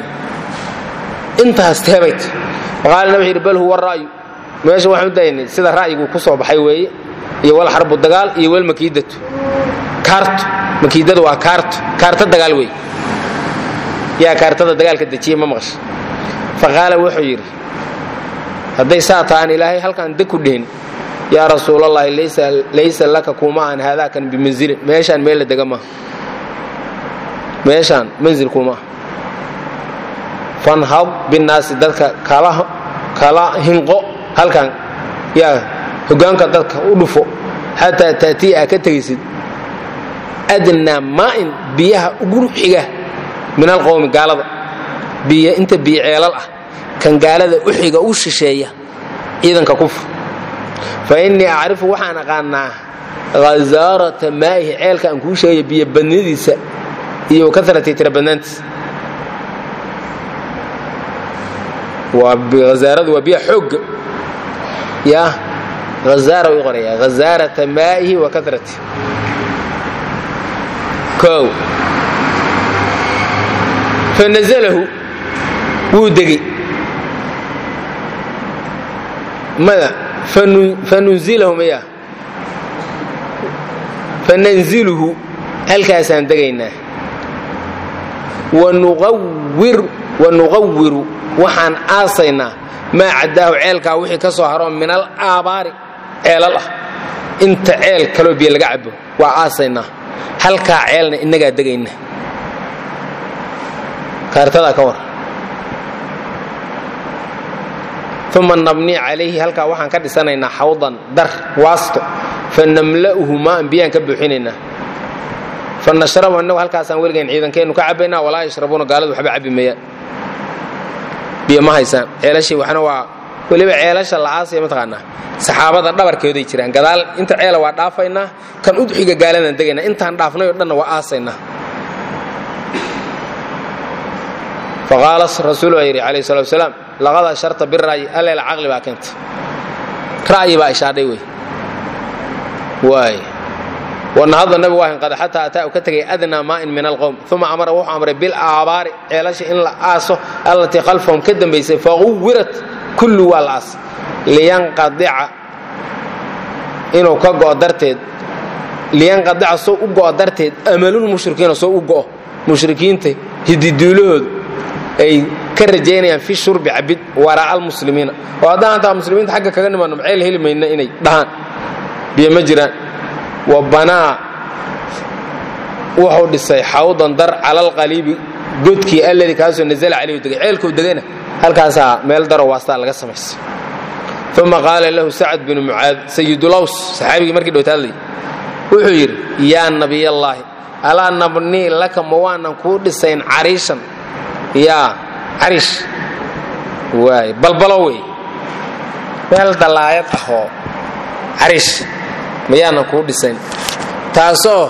S1: intaas teebayt faqaalna wuxuu yidhi bal huwa ra'yu meesha waxaan u daynay sida ra'yigu ku soo baxay weeye iyo wal xarbu dagaal iyo wal makiidatu kaarto makiidada waa kaarto kaarto dagaal wey yaa kaartada dagaalka dejiyey ma maqasha faqaala wuxuu yidhi hadday saa tahaan ilaahay halkaan deg ku dhihin yaa rasuulallahi laysa laka kuma aan haadaakan bimanzilin meeshaan meel la dega maaha meeshaan manzil kuma ah fanhad binnaasi dadka kala hinqo halkan yaa hogaanka dadka u dhufo xataa taatiya aa ka tegaysid adnaa maa'in biyaha ugu xiga min alqowmi gaalada biy inta biyo ceelal ah kan gaalada u xiga u shisheeya ciidanka kufr fa innii acrifu waxaan aqaanaa hazaarata maa'ihi ceelka aan kuu sheegaya biyo badnidiisa iyo kasratay tira badnaantiisa hazaaradu waa biya xoogga ya hazaara u qoraya hazaarata maa'ihi wa kasrati kow fanazalahu wuu degey mada fanunzilahu maya fananziluhu halkaasaan degaynaa wanuqawiru waxaan aasaynaa maa caddaahu ceelkaa wixii ka soo haroo min al aabaari ceelal ah inta ceel kaloo biyo laga cabo waa aasaynaa halkaa ceelna innagaa degayna kaartadaa ka war uma nabnii calayhi halkaa waxaan ka dhisanaynaa xawdan dar waasto fa namla'uhu maaan biyaan ka buuxinaynaa fa nashrabu innagu halkaasaan weligayn ciidankeennu ka cabbaynaa walaa yashrabuuna gaaladu waxba cabbi meeyaan biyo ma haysaan ceelashii waxna waa weliba ceelasha la'aasaya mataqaanaa saxaabada dhabarkooday jiraan gadaal inta ceela waa dhaafaynaa kan udxiga gaaladaan degaynaa intaan dhaafnay oo dhanna waa aasaynaa faqaala rasuul baa yidhi calayhi salatu wasalaam laqad asharta bira'yi alleela caqli baa keenta ra'yi baa ishaadhay wey waay wanahadda nabigu waa hinqada xataa ataa u ka tegay adnaa maa'in min alqowm uma amara wuxuu amray bilaabaari ceelasha in la aaso allatii khalfahum ka dambaysay faquwirat kullu waa la aas liyanqadica inuu ka go'o darteed liyanqadica soo u go'o darteed amalulmushrikiina soo u go'o mushrikiinta hididuulahoodu ay ka rajaynayaan fi shurbi cabid waraa'a almuslimiina oo haddaan hataa muslimiinta xagga kaga nimaano maceel heli mayna inay dhahaan biyo ma jiraan wa banaa wuxuu dhisay xawdan dar cala alqaliibi godkii alladii kaasoo nazala calayhu degay ceelkuu degayna halkaasaa meel daro waastaa laga samaysay uma qaala lahu sacad binu mucaad sayidulaws saxaabigii markii dhowta hadlayay wuxuu yidhi yaa nabiyallaahi alaa nabnii laka ma waanan kuu dhisayn cariishan yaa cariish waay balbalo wey meel dallaayad ahoo cariish mayaanan kuu dhisayn taasoo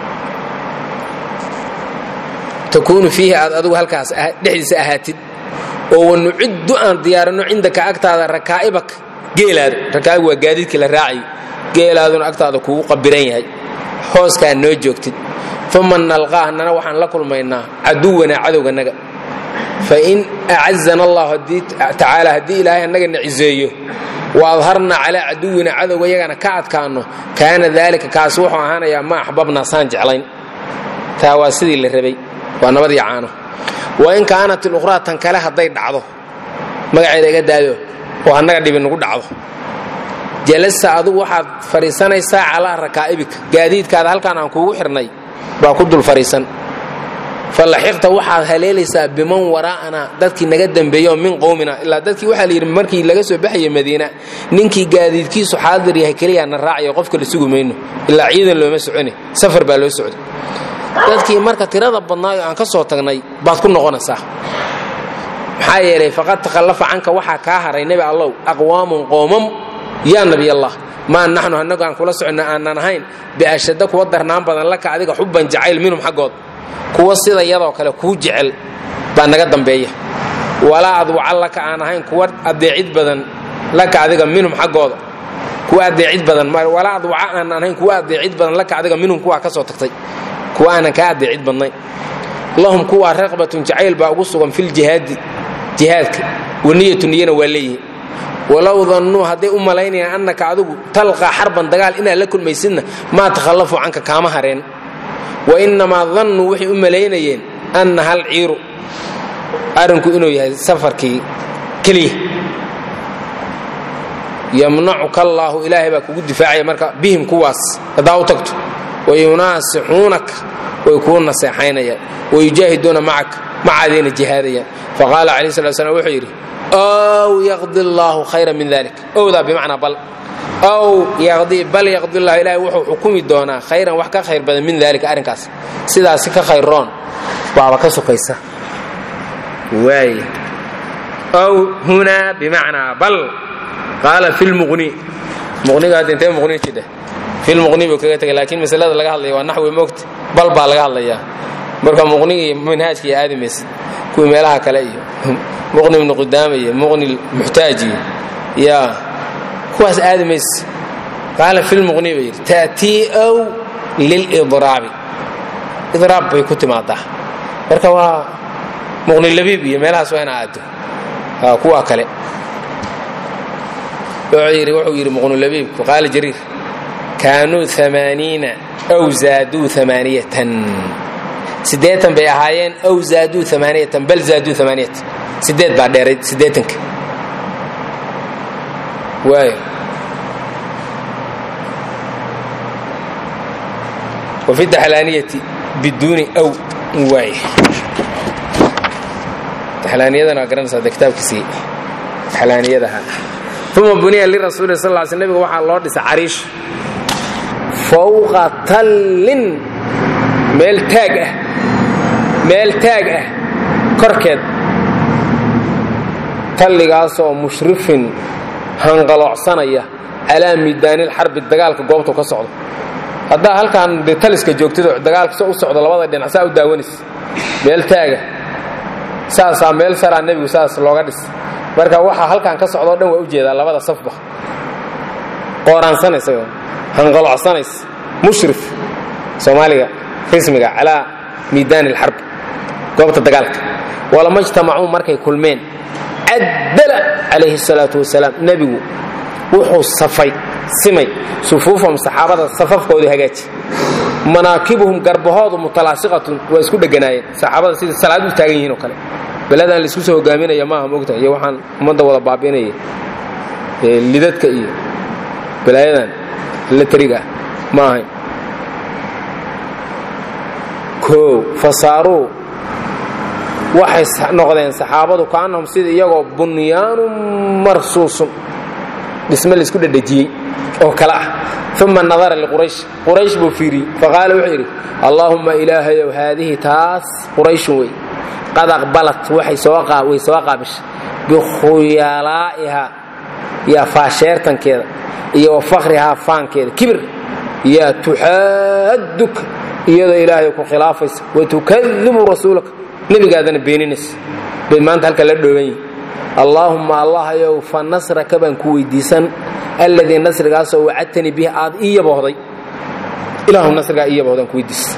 S1: takuunu fiihi aad adigu halkaas dhexdiisa ahaatid oo wanuciddu aan diyaarinno cindaka agtaada rakaa'ibak geelaada rakaa'ib waa gaadiidkii la raacay geelaaduna agtaada kugu qabiran yahay hooskaa noo joogtid uma nalqaa annana waxaan la kulmaynaa caduwanaa cadowganaga fain acazana allahu tacaala haddii ilaahay annaga na ciseeyo wa adharna calaa caduwina cadowga yagana ka adkaanno kaana daalika kaas wuxuu ahaanayaa ma axbabnaa saan jeclayn taa waa sidii la rabay waa nabadii caano wain kaanat ilukhraa tan kale hadday dhacdo magaceeda iga daayo oo annaga dhibi nugu dhacdo jalasa adugu waxaad fadhiisanaysaa calaa rakaa'ibika gaadiidkaada halkaan aan kuugu xirnay baa ku dul fadhiisan falaxiqta waxaad haleelaysaa biman waraa'ana dadkii naga dembeeyo min qowmina ilaa dadkii waxaa la yidhi markii laga soo baxaya madiina ninkii gaadiidkiisu xaadir yahay keliyaa na raacayo qofka la sugi mayno ilaa ciidan looma socone safar baa loo socday dadkii marka tirada badnaayo aan ka soo tagnay baad ku noqonaysaa maxaa yeelay faqad takhallafa canka waxaa kaa haray nebi allow aqwaamun qoomam yaa nabiyallah maa naxnu annagu aan kula soconno aanan ahayn biashadda kuwa darnaan badan laka adiga xubban jacayl minhum xaggood kuwa sida yadoo kale kuu jecel baa naga dambeeya walaa adwaca laka aan ahayn kuwa adeecid badan laka adiga minhum xaggooda kuwa adeecid badan walaa adwaca aan ahayn kuwa adeecid badan laka adiga minhum kuwaa ka soo tagtay kuwa aanan kaa adeecid badnayn lahum kuwaa raqbatun jacayl baa ugu sugan filjihaadi jihaadka waniyatu niyana waa leeyihin walow dannuu hadday u malaynayaan annaka adigu talqaa xarban dagaal inaad la kulmaysidna maa takhallafuu canka kaama hareen wa innamaa dannuu waxay u malaynayeen anna hal ciiru arrinku inuu yahay safarkii keliya yamnacuka allaahu ilaahay baa kugu difaacaya marka bihim kuwaas haddaa u tagto wayunaasixuunaka way kuu naseexaynayaan wayujaahiduuna macaka macaadayna jihaadayaan faqaala calayh slat slam wuxuu yidhi ow yaqdi allaahu khayra min dalik owdaa bimacnaa bal ow yaqdi bal yaqdi llahu ilaahay wuxuu xukumi doonaa khayran wax ka khayr badan min daalika arrinkaas sidaasi ka khayroon baaba ka sokaysa waay ow hunaa bimacnaa bal qaala fi lmuqni muqniga hadda intee muqni jidha fi lmuqni buu kaga tegay laakiin masalada laga hadlaya waa naxwi moogta bal baa laga hadlayaa marka muqniga iyo manhaajka iyo aadamaysa kuwii meelaha kale iyo muqni ibnu qudaama iyo muqni muxtaaj iyo yaa kuwaas aadamaysa qaala fi lmuqni bay yidhi ta'tii ow lilidraabi idraab bay ku timaadaa marka waa muqni labiib iyo meelahaas waa ina aado kuwa kale wuxuu yidhi muqnulabiibku qaala jariir kaanuu amaaniina aw zaaduu amaaniyatan siddeetan bay ahaayeen aw zaaduu amaaniyatan bal zaaduu amaaniyatan siddeed baa dheerayd siddeetanka waayo wafi daxlaaniyati biduuni aw waay daxlaaniyadana waa garanaysaa de kitaabkiisii daxlaaniyadaha uma buniya lirasuuli sal l sl nebiga waxaa loo dhisay cariish fowqa tallin meel taag ah meel taag ah korkeed talligaasoo mushrifin hanqaloocsanaya calaa miidaanilxarbi dagaalka goobtu ka socdo haddaa halkaan de taliska joogtado dagaalka so u socdo labada dhinac saa u daawanaysa meel taaga saasaa meel saraa nebigu saas looga dhis marka waxaa halkan ka socdoo dhan waa u jeedaa labada safba qooraansanaysa hanqalocsanaysa mushrif soomaaliga rismiga calaa miidaan alxarb goobta dagaalka walama ijtamacuu markay kulmeen caddala calayhi salaatu wasalaam nebigu wuxuu safay simay sufuufahum saxaabada safafkoodu hagaaji manaakibuhum garbahoodu mutalaasiqatun waa isku dheganaayeen saxaabada sidai salaad u taagan yihiin oo kale beladaan laisku soo hogaaminaya maaha mogta iyo waxaan ummadda wada baabi'inaya lidadka iyo balaayadan latariga ah ma ahayn koow fasaaruu waxay noqdeen saxaabadu kaanahum sida iyagoo bunyaanun marsuusun dhisme laisku dhedhejiyey oo kale ah uma nadara liquraysh quraysh buu fiiriyey faqaala wuxuu yidhi allaahumma ilaahayow haadihi taas qurayshun wey qad aqbalat way soo qaabishay bikhuyalaa'iha iyo faasheertankeeda iyo wa fakhrihaa faankeeda kibir yaa tuxaaduka iyadoo ilaahay ku khilaafaysa watukadibu rasuulaka nebigaadana beeninaysa bay maanta halka la dhooban yihin allaahumma allahayow fa nasraka baan ku weydiisan alladii nasrigaasoo wacadtanii bihi aad ii yabohday ilaahu nasrigaa ii yabohdaan ku weydiisa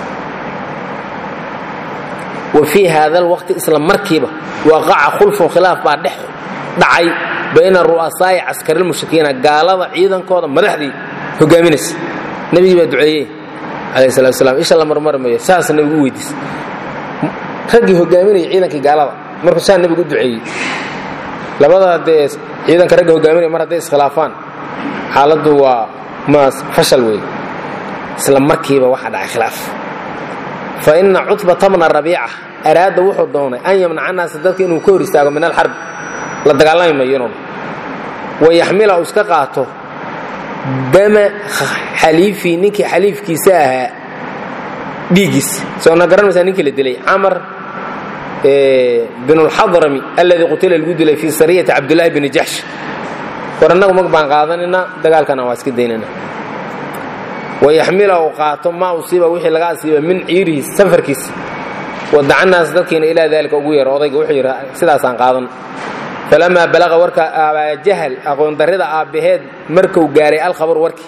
S1: wa fii haada alwaqti isla markiiba waqaca khulfun khilaaf baa dhex dhacay bayna ru'asaa'i caskarilmushrikiina gaalada ciidankooda madaxdii hogaaminaysa nebigii baa duceeyey calayh salatu wasalaam isha la marmarmayo saas nebigu u weydiisa raggii hogaaminaya ciidankii gaalada markuu saa nebigu u duceeyey labada dee ciidanka ragga hogaaminaya mar hadday iskhilaafaan xaaladdu waa maas fashal weeye isla markiiba waxaa dhacay khilaaf fa ina cutbata bna rabiica araada wuxuu doonay an yamnaca naasa dadka inuu ka hor istaago min alxarb la dagaalami mayo inuu wayaxmila uu iska qaato dama xaliifii ninkii xaliifkiisa ahaa dhiiggiis soona garanmaysaa ninkii la dilay camar bin اlxadrami alladii qutila lagu dilay fii sariyati cabdulaahi bni jaxsh war annagu mag baan qaadanayna dagaalkana waa iska daynana wayaxmila uu qaato maa usiiba wixii laga asiiba min ciirihi safarkiisa wadacanaas dadkiina ilaa daalika ugu yeero odayga wuxuu yidhi sidaasaan qaadan falamaa balaqa warka abaajahal aqoondarrida aabbaheed markuu gaaray alkhabar warkii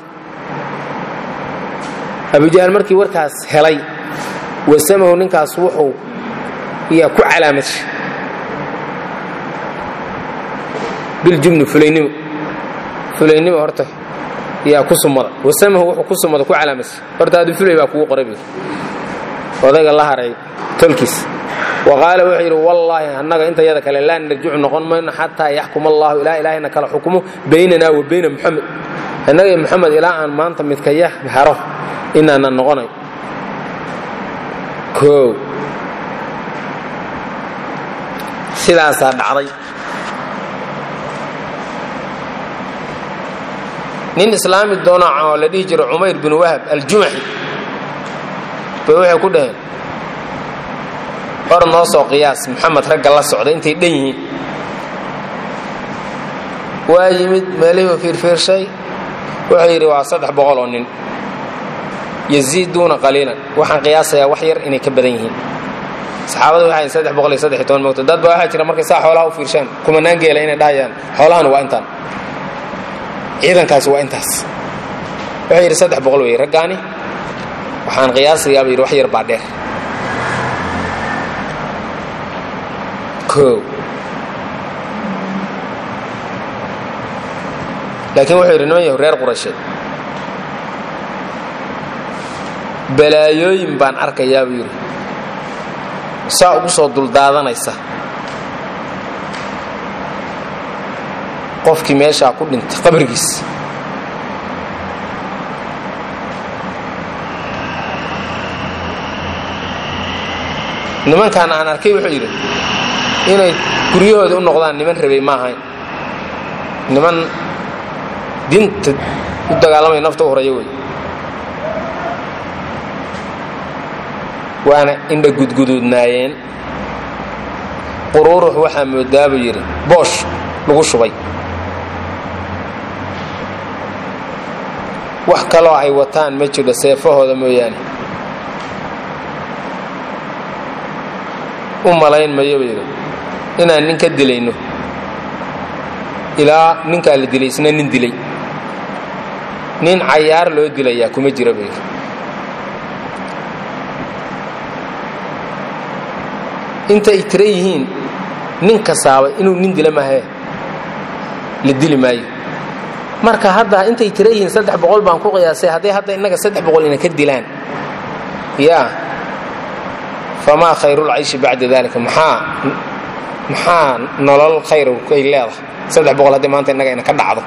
S1: abujahal markii warkaas helay wasamahu ninkaas wuxuu yaa ku calaamashay biljubni fulaynimo fulaynimo horta yaa ku sumada wasamahu wuxuu ku sumada ku calaamashay horta adu fulay baa kugu qoray bu odayga la haray tolkiis wa qaala wuxuu yidhi wallaahi annaga inta yada kale laa narjicu noqon mayno xataa yaxkuma allahu ilaa ilaahayna kala xukumo baynanaa wa bayna muxamed annaga iyo muxamed ilaa aan maanta midka yah haro inaanan noqonay koow sidaasaa dhacday nin islaami doona oo la dhihi jiro cumayr bin wahab aljumaxi bay waxay ku dhaheen hor noo soo qiyaas moxamed ragga la socda intay dhan yihiin waa yimid meelihii fiirfiirshay wuxuu yidhi waa saddex boqol oo nin yaziiduuna qaliilan waxaan qiyaasayaa wax yar inay ka badan yihiin saxaabadu waxay saddex boqol iyo saddex iyo toban moogto dad baa waxaa jira markay saa xoolaha u fiirshaan kumanaan geela inay dhahayaan xoolahana waa intaan ciidankaasi waa intaas wuxuu yidhi saddex boqol weeye raggaani waxaan qiyaasayaaba yidhi wax yar baa dheer koow laakiin wuxuu yidhi niman yahu reer quraysheed balaayooyin baan arkayaa buu yidhi saa ugu soo duldaadanaysa qofkii meeshaa ku dhintay qabrigiis nimankan aan arkay wuxuu yidhi inay guryahooda u noqdaan niman rabay ma ahayn niman dinta u dagaalamaya nafta u horaya wey waana indha gudguduudnaayeen quruurux waxaa moodaa buu yidhi boosh lagu shubay wax kaloo ay wataan ma jiro seefahooda mooyaane u malayn mayo buu yidhi inaan nin ka dilayno ilaa ninkaa la dilay isna nin dilay nin cayaar loo dilayaa kuma jira buu yidhi inta ay tira yihiin nin kasaaba inuu nin dila maahee la dili maayo marka hadda intay tira yihiin saddex boqol baan ku qiyaasay hadday hadda innaga saddex boqol ina ka dilaan yaa famaa khayrulcayshi bacda dalika maxaa maxaa nolol khayr ay leedahay saddex boqol haddii maanta innaga ina ka dhacdo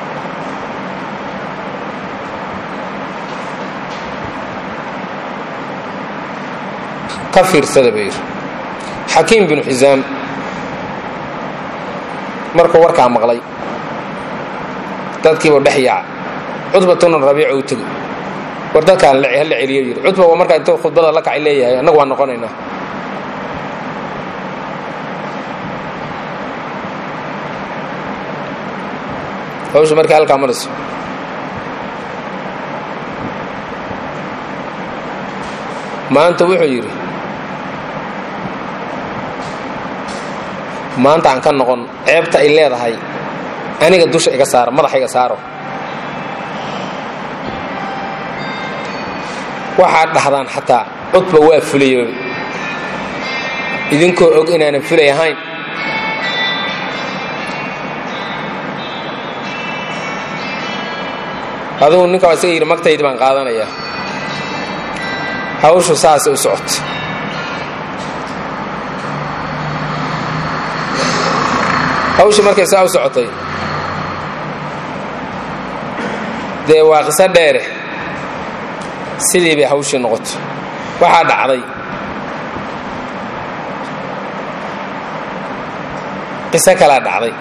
S1: ka fiirsada buu yidhi xakiim binu xisaam markuu warkaa maqlay dadkiiba dhex yaaca cudbatuna rabiico u tegey war dadkaan hala celiyo yidhi cudba waa markaa intuu khudbada la kacay leeyahay annagu waan noqonaynaa hawsha markii halkaa marayso maanta wuxuu yidhi maanta aan ka noqon ceebta ay leedahay aniga dusha iga saaro madaxa iga saaro waxaad dhahdaan xataa cudba waa fulayo idinkoo og inaanan fulay ahayn adugu ninka waa isaga yidhi magtaydi baan qaadanayaa hawshu saasay u socota hawshii markay saa u socotay dee waa qiso dheere sidii bay hawshii noqotay waxaa dhacday qiso kalaa dhacday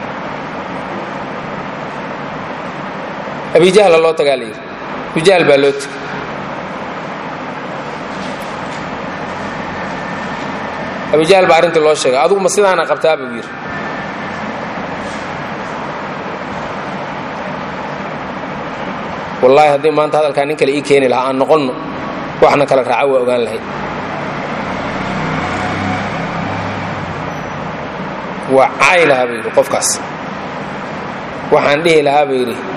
S1: abijahla loo tagaa la yidhi abijahl baa loo tegay abijahl baa arrintii loo sheegay adugu ma sidaana qabtaa buu yidhi wallaahi haddii maanta hadalkaa nin kale ii keeni lahaa aan noqonno waxna kala raaco waa ogaan lahayd waa caay lahaa buu yidhi qofkaas waxaan dhihi lahaa buu yidhi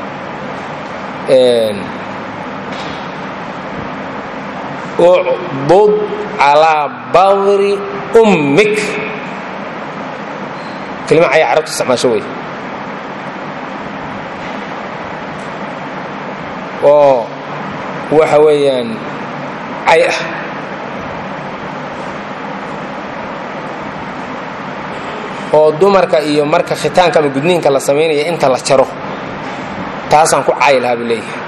S1: ucbud calaa badri ummik kelima caya carabtu isticmaasho wey oo waxa weeyaan cay ah oo dumarka iyo marka khitaanka ama gudniinka la samaynaya inta la jaro taasaan ku caayi lahaa buu leeyahay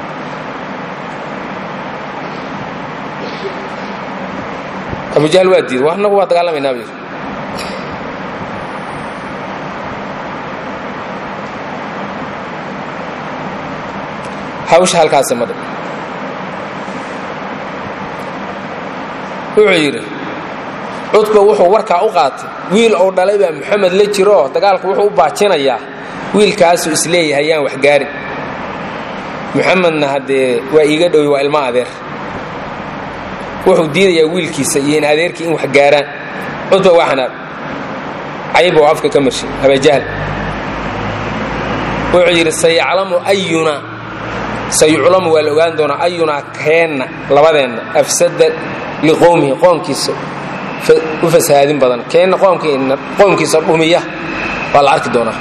S1: abujahl waa diiday annagu waa dagaalamaynaa buu yidhi hawsha halkaasi madha wuxuu yidhi cudba wuxuu warkaa u qaatay wiil ou dhalay baa moxamed la jiroo dagaalku wuxuu u baajinayaa wiilkaasuu isleeyahay yaan waxgaarin moxamedna haddee waa iiga dhowy waa ilmo adeer wuxuu diidayaa wiilkiisa iyo in adeerkii in wax gaaraan cudba waa xanaab cayb oo afka ka marshay abajahl wuxuu yidhi sayaclamu ayuna sayuclamu waa la ogaan doonaa ayunaa keenna labadeenna afsada liqowmihi qoomkiisa u fasahaadin badan keenna qoomkiisa dhumiya waa la arki doonaa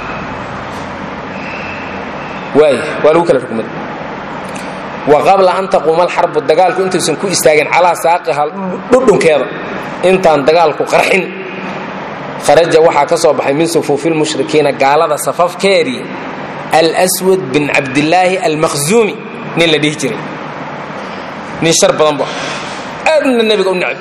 S1: waay waa lagu kala rugmay wa qabla an taquuma alxarbu dagaalku intaysan ku istaagin calaa saaqiha dhudhunkeeda intaan dagaalku qarxin kharaja waxaa ka soo baxay min sufuufi lmushrikiina gaalada safafkeedii alswad bin cabdilaahi almakhzuumi nin la dhihi jiray nin shar badan bu aadna nebiga u necb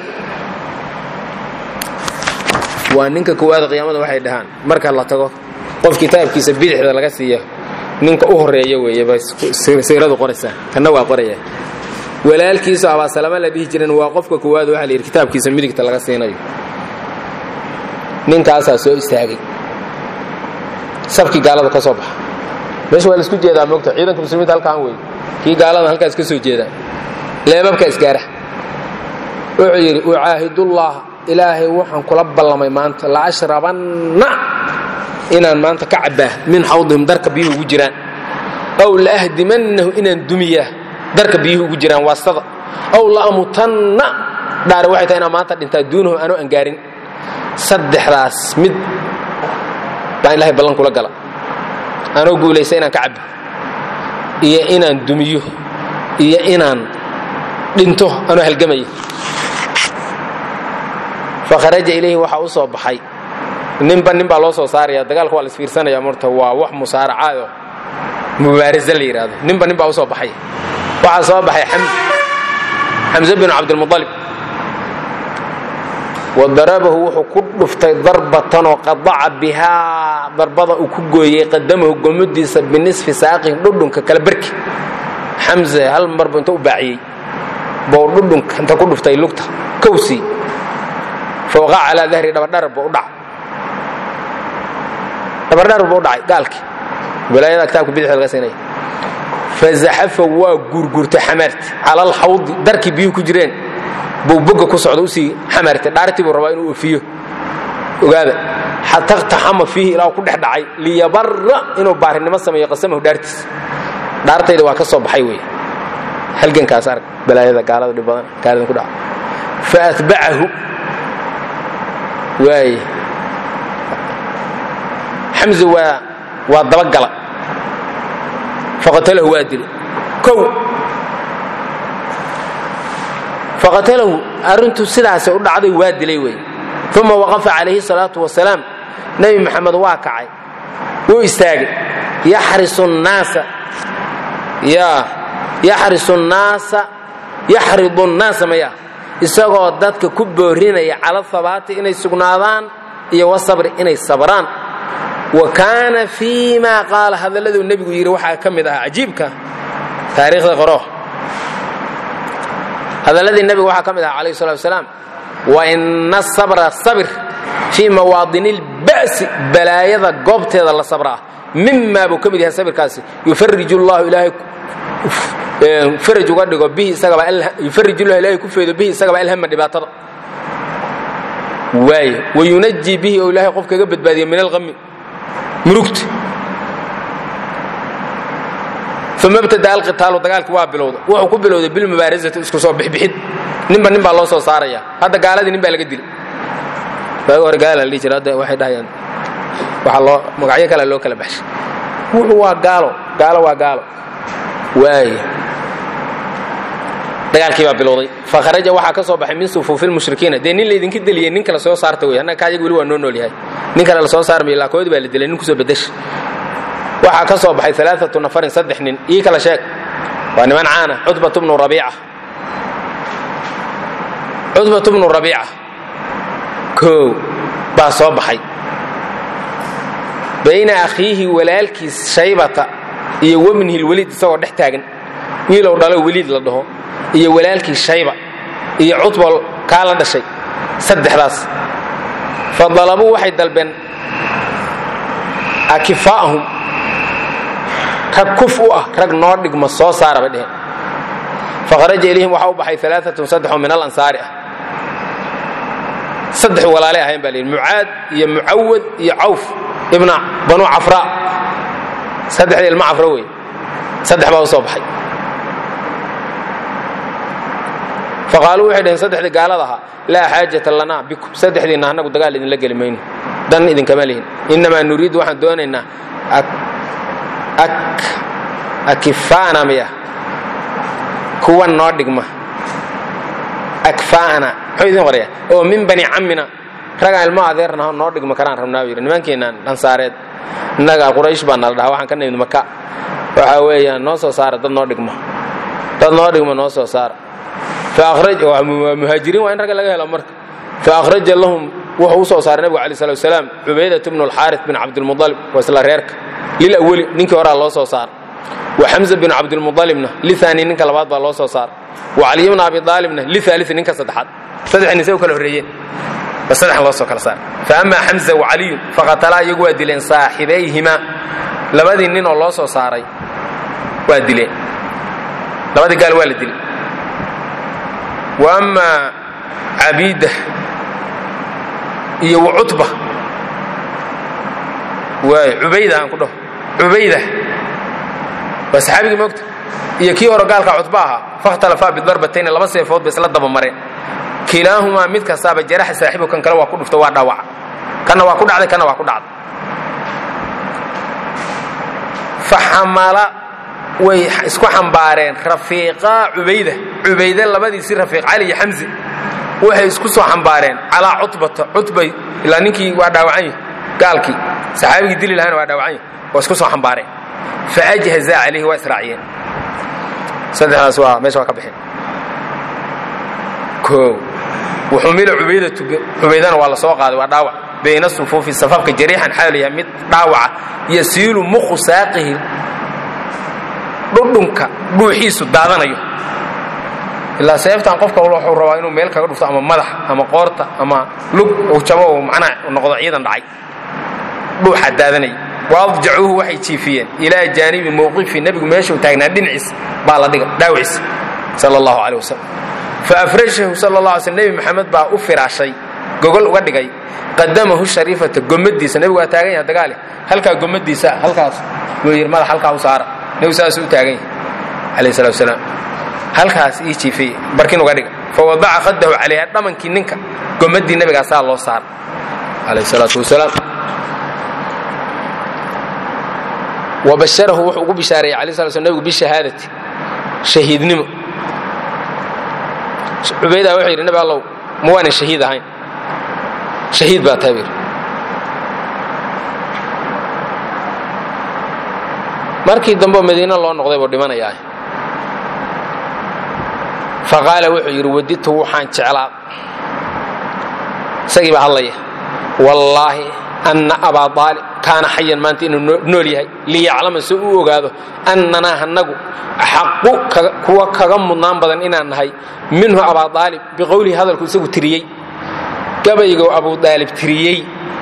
S1: waa ninka koowaada qiyaamada waxay dhahaan marka la tago qof kitaabkiisa bidixda laga siiya ninka u horeeya weeye bay siiradu qoraysaa kanna waa qoraya walaalkiisu abaasalama la dhihi jiran waa qofka koowaad waxa la yidhi kitaabkiisa midigta laga siinayo ninkaasaa soo istaagay sabkii gaalada ka soo baxa meesha waa laisku jeedaa moogta ciidanka muslimiinta halkaan wey kii gaalada halkaas ka soo jeedaa leebabka isgaara wuxuu yidhi ucaahidullah ilaahay waxaan kula ballamay maanta la ashrabanna inaan maanta ka cabbaa min xawdihim darka biyuhu ugu jiraan aw la ahdimannahu inaan dumiyaa darka biyuhu ugu jiraan waastada aw la amutanna dhaare waxay tahay inaan maanta dhintaa duunahu anoo aan gaarin saddexdaas mid baan ilahay ballan kula gala anoo guulaysa inaan ka cabbo iyo inaan dumiyo iyo inaan dhinto anoo halgamaya fakharaja ilayhi waxaa u soo baxay ninba nin baa loo soo saaraya dagaalka waa la isfiirsanaya marta waa wax musaaracaado mubaarasa la yidhaahdo ninba nin baa u soo baxay waxaa soo baxay xamse binu cabdilmualib wa darabahu wuxuu ku dhuftay darbatanoo qadaca bihaa darbada uu ku gooyey qadamahu gomadiisa binisfi saaqihi dhudhunka kala barki xamse hal marbu inta u baaciyey bou dhudhunka inta ku dhuftay lugta kowsii fawqa calaa dahri dhabadharar buu u dhac dhabadharar buu u dhacay gaalkii wilaayada kitaabka bidixda laga siinaya fazaxafa waa guurguurtay xamaarti cala alxawdi darkii biyuhu ku jireen buu boga ku socda usii xamartay dhaartii buu rabaa inuu ofiyo ogaada xata اqtaxama fiihi ilaa ku dhex dhacay liyabara inuu baarinimo sameeyo qasamahu dhaartiis dhaartayda waa ka soo baxay wey halgankaas arg balaayada gaalada dhib badan gaalada ku dhaca faatbacahu waay xamza waa waa dabagala faqatalahu waa dilay kow faqatalahu arrintu sidaasay u dhacday waa dilay wey uma waqafa calayhi salaatu wasalaam nebi maxamed waa kacay wuu istaagay yaxrisu nnaasa yaa yaxrisu nnaasa yaxridu nnaasa maya isagoo dadka ku boorinaya cala habaati inay sugnaadaan iyo wasabri inay sabraan wa kaana fii ma qaala hadalladuu nebigu yidhi waxaa ka mid ahaa cajiibka taariikhda qoro hadalladii nebiga waxaa ka mid ahaa calayhi salatu wasalaam wa ina sabra sabir fii mawaadini اlba'si balaayada goobteeda la sabraa mimaa buu ka mid yahay sabirkaasi yufariju llahu ilaahay faraj uga dhigo bihi isagaba yufarij llahu ilaahay ku feedo bihi isagaba alhama dhibaatada waaye wayunaji bihi oo ilaahay qof kaga badbaadiya min alqami murugta uma btada alqitaalu dagaalki waa bilowda wuxuu ku bilowday bilmubaarazati isku soo bixbixid ninba nin baa loo soo saaraya hadda gaaladii nin baa laga dilay waagi hore gaala la dhihi jira hadda waxay dhahayaan waxaa loo magacyo kale loo kala baxshay wuxuu waa gaalo gaalo waa gaalo waaye dagaalkii baa bilowday fakharaja waxaa ka soo baxay min sufuufi lmushrikiina dee nin laydinka deliyey nin kale soo saarta wey annaga kaayag weli waa noo nool yahay nin kale la soo saarmayo laakoodi baa la dilay nin kusoo bedesha waxaa ka soo baxay alaaatu nafarin saddex nin ii kala sheeg waa niman caana cudbat bnu rabiica cudbat bnu rabiica koow baa soo baxay bayna akhiihi walaalkiis shaybata iyo wabnihi lweliid isagoo dhex taagan wiilow dhalo weliid la dhaho iyo walaalkii shayba iyo cutbal kaa la dhashay saddexdaas fa dalabuu waxay dalbeen akifaa'ahum rag kuf u ah rag noo dhigma soo saara bay dheheen fakharaja ilayhim waxaa u baxay alaaatun saddexoo min alansaari ah saddex walaalay ahayn baa layidhi mucaad iyo mucawad iyo cawf ibna banu cafra saddexdii ilma cafra wey saddex baa u soo baxay faqaaluu waxay dhaheen saddexdii gaalada ahaa laa xaajata lanaa bikum saddexdiinna annagu dagaal idinla geli mayno dan idinkama lihin innamaa nuriidu waxaan doonaynaa akifaana miya kuwa noo dhigma akfaana muxuu idin qoraya oo min bani cammina ragaan ilmo adeernaho noo dhigma karaan rabnaa buu yidhi nimankeenaan ansaareed innaga quraysh baa nala dhahaa waxaan ka nimid maka waxa weeyaan noo soo saara dad noo dhigma dad noo dhigma noo soo saara muhaajiriin waa in ragga laga helo marka faahraja lahum wuxuu u soo saaray nebigu alai slat wasalaam cubaydat bnu alxaaris bin cabdilmualib waa isla reerka lilaweli ninkii horaa loo soo saara wa xamza bin cabdilmualibna liaani ninka labaad baa loo soo saara wa caliy bna abi aalibna liaalii ninka saddexaad saddex nin say u kala horreeyeen ba saddexan loo soo kala saara faama xamza wa caliyun faqatalaa iyagu waa dileen saaxibayhima labadii nin oo loo soo saaray waa dileen labadii gaal waa la dilay wa ama cabiida iyo wacutba waay cubayda aan ku dhaho cubayda waa saxaabigii moogta iyo kii hore gaalka cutba ahaa fakhtalafaa bidarbatayni laba seefood ba isla daba mareen kilaahumaa mid kastaaba jaraxa saaxibu kan kale waa ku dhufta waa dhaawaca kanna waa ku dhacday kanna waa ku dhacday faxamala way isku xambaareen rafiiqa cubayda cubayde labadiisii rafiiq cali iyo xamzi waxay isku soo xambaareen calaa cutbata cutbay ilaa ninkii waa dhaawacan yahi gaalkii saxaabigii dili lahana waa dhaawacan yahi waa isku soo xambaareen faajhazaa calayhi waa israaciyeen saddexdaas waa meesha waa ka baxeen koow wuxumila cubaydatu cubaydana waa la soo qaaday waa dhaawac bayna sufuufi safafka jariixan xaal yahay mid dhaawaca yasiilu mukhu saaqihi dhudhunka dhuuxiisu daadanayo ilaa seeftan qofka wuxuu rabaa inuu meel kaga dhufto ama madax ama qoorta ama lug uu jabo uu macnaha noqdo ciidan dhacay dhuuxa daadanaya waadjacuuhu waxay jiifiyeen ilaa jaanibi mowqifi nebigu meeshuu taagnaa dhinaciis baa la dhiga dhaawiciis sala allahu caleh wasalam fa afrashahu sala la alay sl nebi maxamed baa u firaashay gogol uga dhigay qadamahu shariifata gomadiisa nebigu waa taagan yaha dagaale halkaa gomadiisa halkaas buu yidhi madax halkaa u saara nebigu saasuu u taagan yahay calayh salatu wasalaam halkaas ii jiifay barkin uga dhiga fa wadaca khadahu calayha dhamankii ninka gomadii nebigaasaa loo saara calayh salaatu wasalaam wabasharahu wuxuu ugu bishaareeyey alay sla sl nebigu bishahaadati shahiidnimo cubaydaa wuxuu yidhi nebi allow ma waanan shahiid ahayn shahiid baa tahay buyidhi markii dambe madiino loo noqday buu dhimanayaa fa qaala wuxuu yidhi wadidtu waxaan jeclaa isagii baa hadlaya wallaahi anna abaa aalib kaana xayan maanta inuu nool yahay liyaclama si uu ogaado annanaa hanagu axaqu kuwa kaga mudnaan badan inaan nahay minhu abaa aalib biqowlihi hadalku isagu tiriyey gabaygo abuu aalib tiriyey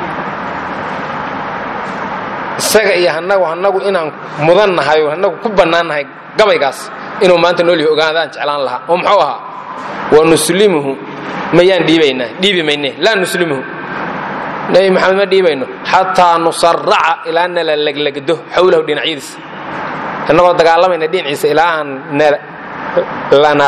S1: isaga iyo hanagu hanagu inaan mudan nahay oo hanagu ku bannaan nahay gabaygaas inuu maanta nool yahay ogaadaan jeclaan lahaa oo muxuu ahaa wa nuslimuhu mayaan dhiibaynaa dhiibi mayne laa nuslimuhu nebi maxamed ma dhiibayno xataa nusaraca ilaa nala leglegdo xawlahu dhinacyadiisa annagoo dagaalamayna dhinaciisa ilaa aan lana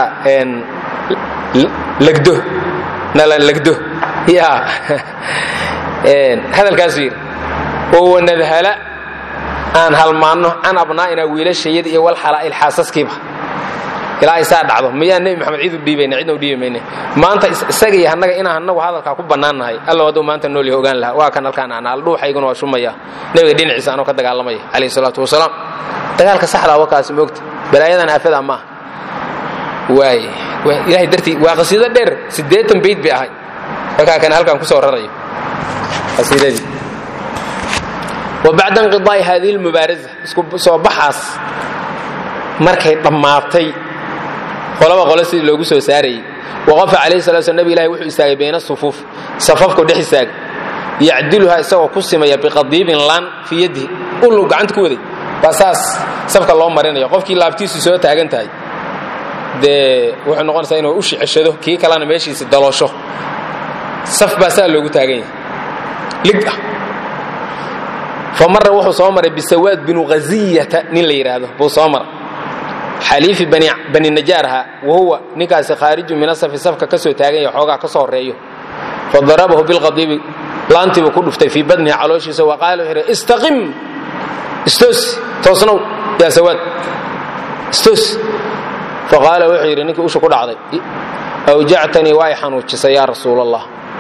S1: legdo nala legdo ya hadalkaasuu yidhi oo wanadhala aan halmaanno can abnaa'ina wiilashayada iyo walxalaa'il xaasaskiiba ilaa ay saa dhacdo miyaan nebi maxamed cid u dhiibayna cidna u dhiibi mayne maanta isaga iyo annaga inaan annagu hadalkaa ku bannaan nahay alla hadduu maanta nool yahay ogaan lahaa waa kan halkaan aan aldhuuxayguna waa shumaya nebiga dhinaciisa anoo ka dagaalamaya calayhi salaatu wasalaam dagaalka saxdaa wakaasi moogta balaayadan aafada maaha waay ilahay dartii waa qasiido dheer siddeetan bayd bay ahay markaa kan halkaan ku soo rarayo qasiidadii wa bacda inqidaa'i haadihi lmubaaraza isku soo baxaas markay dhammaatay qolaba qole sidii loogu soo saarayey waqafa calayhi salatu slam nebi ilahi wuxuu istaagay bayna sufuuf safafku dhex istaagay yacdiluhaa isagoo ku simaya biqadiibin laan fii yadihi ullu gacanta ku waday baa saas safka loo marinaya qofkii laabtiisu soo taagan tahay dee wuxuu noqonaysaa inuu u shiceshado kii kalena meeshiisi daloosho saf baa saa loogu taagan yahay lig ah fa marra wuxuu soo maray bisawaad binu khaziyata nin la yidhaahdo buu soo maray xaliifi bani najaarha wahuwa ninkaasi khaariju min asafi safka ka soo taagan yahay xoogaa ka soo horreeyo fa darabahu bilqadiibi laantiibuu ku dhuftay fii badnihi calooshiisa wa qaala wuxuu yidhi istaqim istoos toosnow yaa sawaad istoos fa qaala wuxuu yidhi ninkii usha ku dhacday awjactanii waa y xanuujisay yaa rasuul allah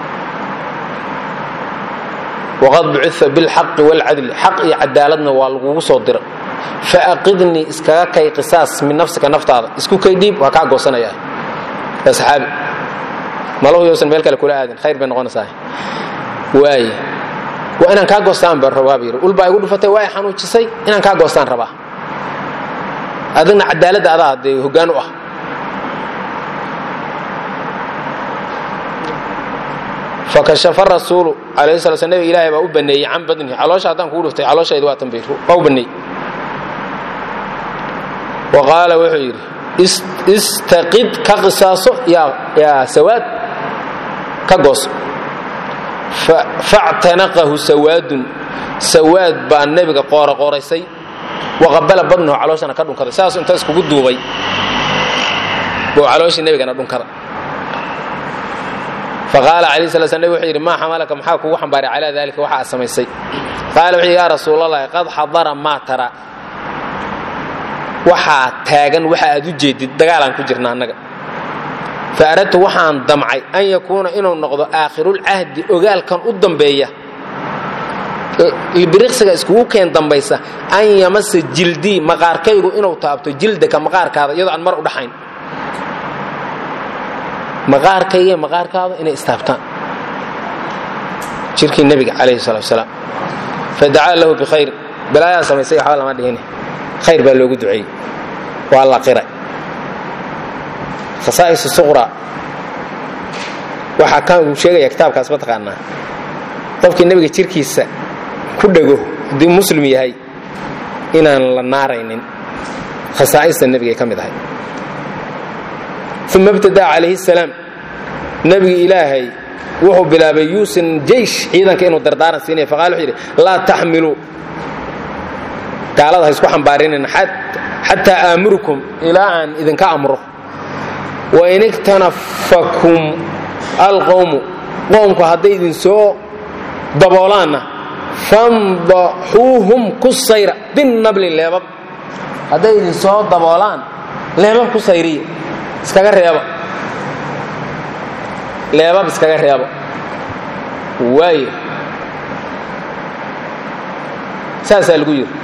S1: waqad bucia bilxaqi wاlcadli xaq iyo cadaaladna waa lagugu soo dira faaqidnii iskaga kay qisaas min nafsika naftaada isku kay dhiib waa kaa goosanaya yaa saxaabi malahu yowsan meel kale kula aadin khayr bay noqonaysaa waaye waa inaan kaa goostaan baan rabaa buu yidhi ul baa igu dhufatay waa y xanuujisay inaan kaa goostaan rabaa adigna cadaaladda adaa dee hoggaan u ah fakashafa rasuulu alayhi sala sl nebiga ilaahay baa u baneeyey can badnihi caloosha haddaan kugu dhuftay calooshayda waa tanbiir waa u baneeyey wa qaala wuxuu yidhi istaqid ka qisaaso yaa sawaad ka gooso factanaqahu sawaadun sawaad baa nebiga qooraqooraysay waqabala badnahu calooshana ka dhunkaday saasuu inta iskugu duubay buu calooshii nebigana dhunkada faqaala alayh sala sl nebig wuxuu yidhi maa xamalaka maxaa kugu xambaaray calaa dalika waxa aad samaysay qaala wuxuu yidhi yaa rasuulalahi qad xadara maa tara waxaa taagan waxa aad u jeedid dagaalaan ku jirna annaga fa aradtu waxaan damcay an yakuuna inuu noqdo aakhirulcahdi ogaalkan u dambeeya libiriqsiga iskugu keen dambaysa an yamasa jildii maqaarkaygu inuu taabto jildaka maqaarkaada iyadoo aan mar u dhaxayn maqaarkayga maqaarkaada inay istaabtaan jirkii nebiga calayhi salatu wasalaam fadacaa lahu bikhayr balaayaa samaysay waxba lama dhihine khayr baa loogu duceeyey waa la qiray khasaa'is suqra waxaa kan uu sheegaya kitaabkaas ma taqaanaa qofkii nebiga jirkiisa ku dhego haddii muslim yahay inaan la naaraynin khasaa'ista nebigay ka mid ahay uma ibtadaa calayhi salaam nebigi ilaahay wuxuu bilaabay yuusin jeysh ciidanka inuu dardaaran siinaya faqala wuxuu yidhi laa taxmiluu gaalada ha isku xambaarinina xataa aamurukum ilaa aan idinka amro wain iktanafakum alqowmu qoomku hadday idin soo daboolaanna fandaxuuhum ku sayra binabli leebab hadday idin soo daboolaan leebab ku sayriya iskaga reeba leebab iskaga reebo waayo saasaa lagu yidhi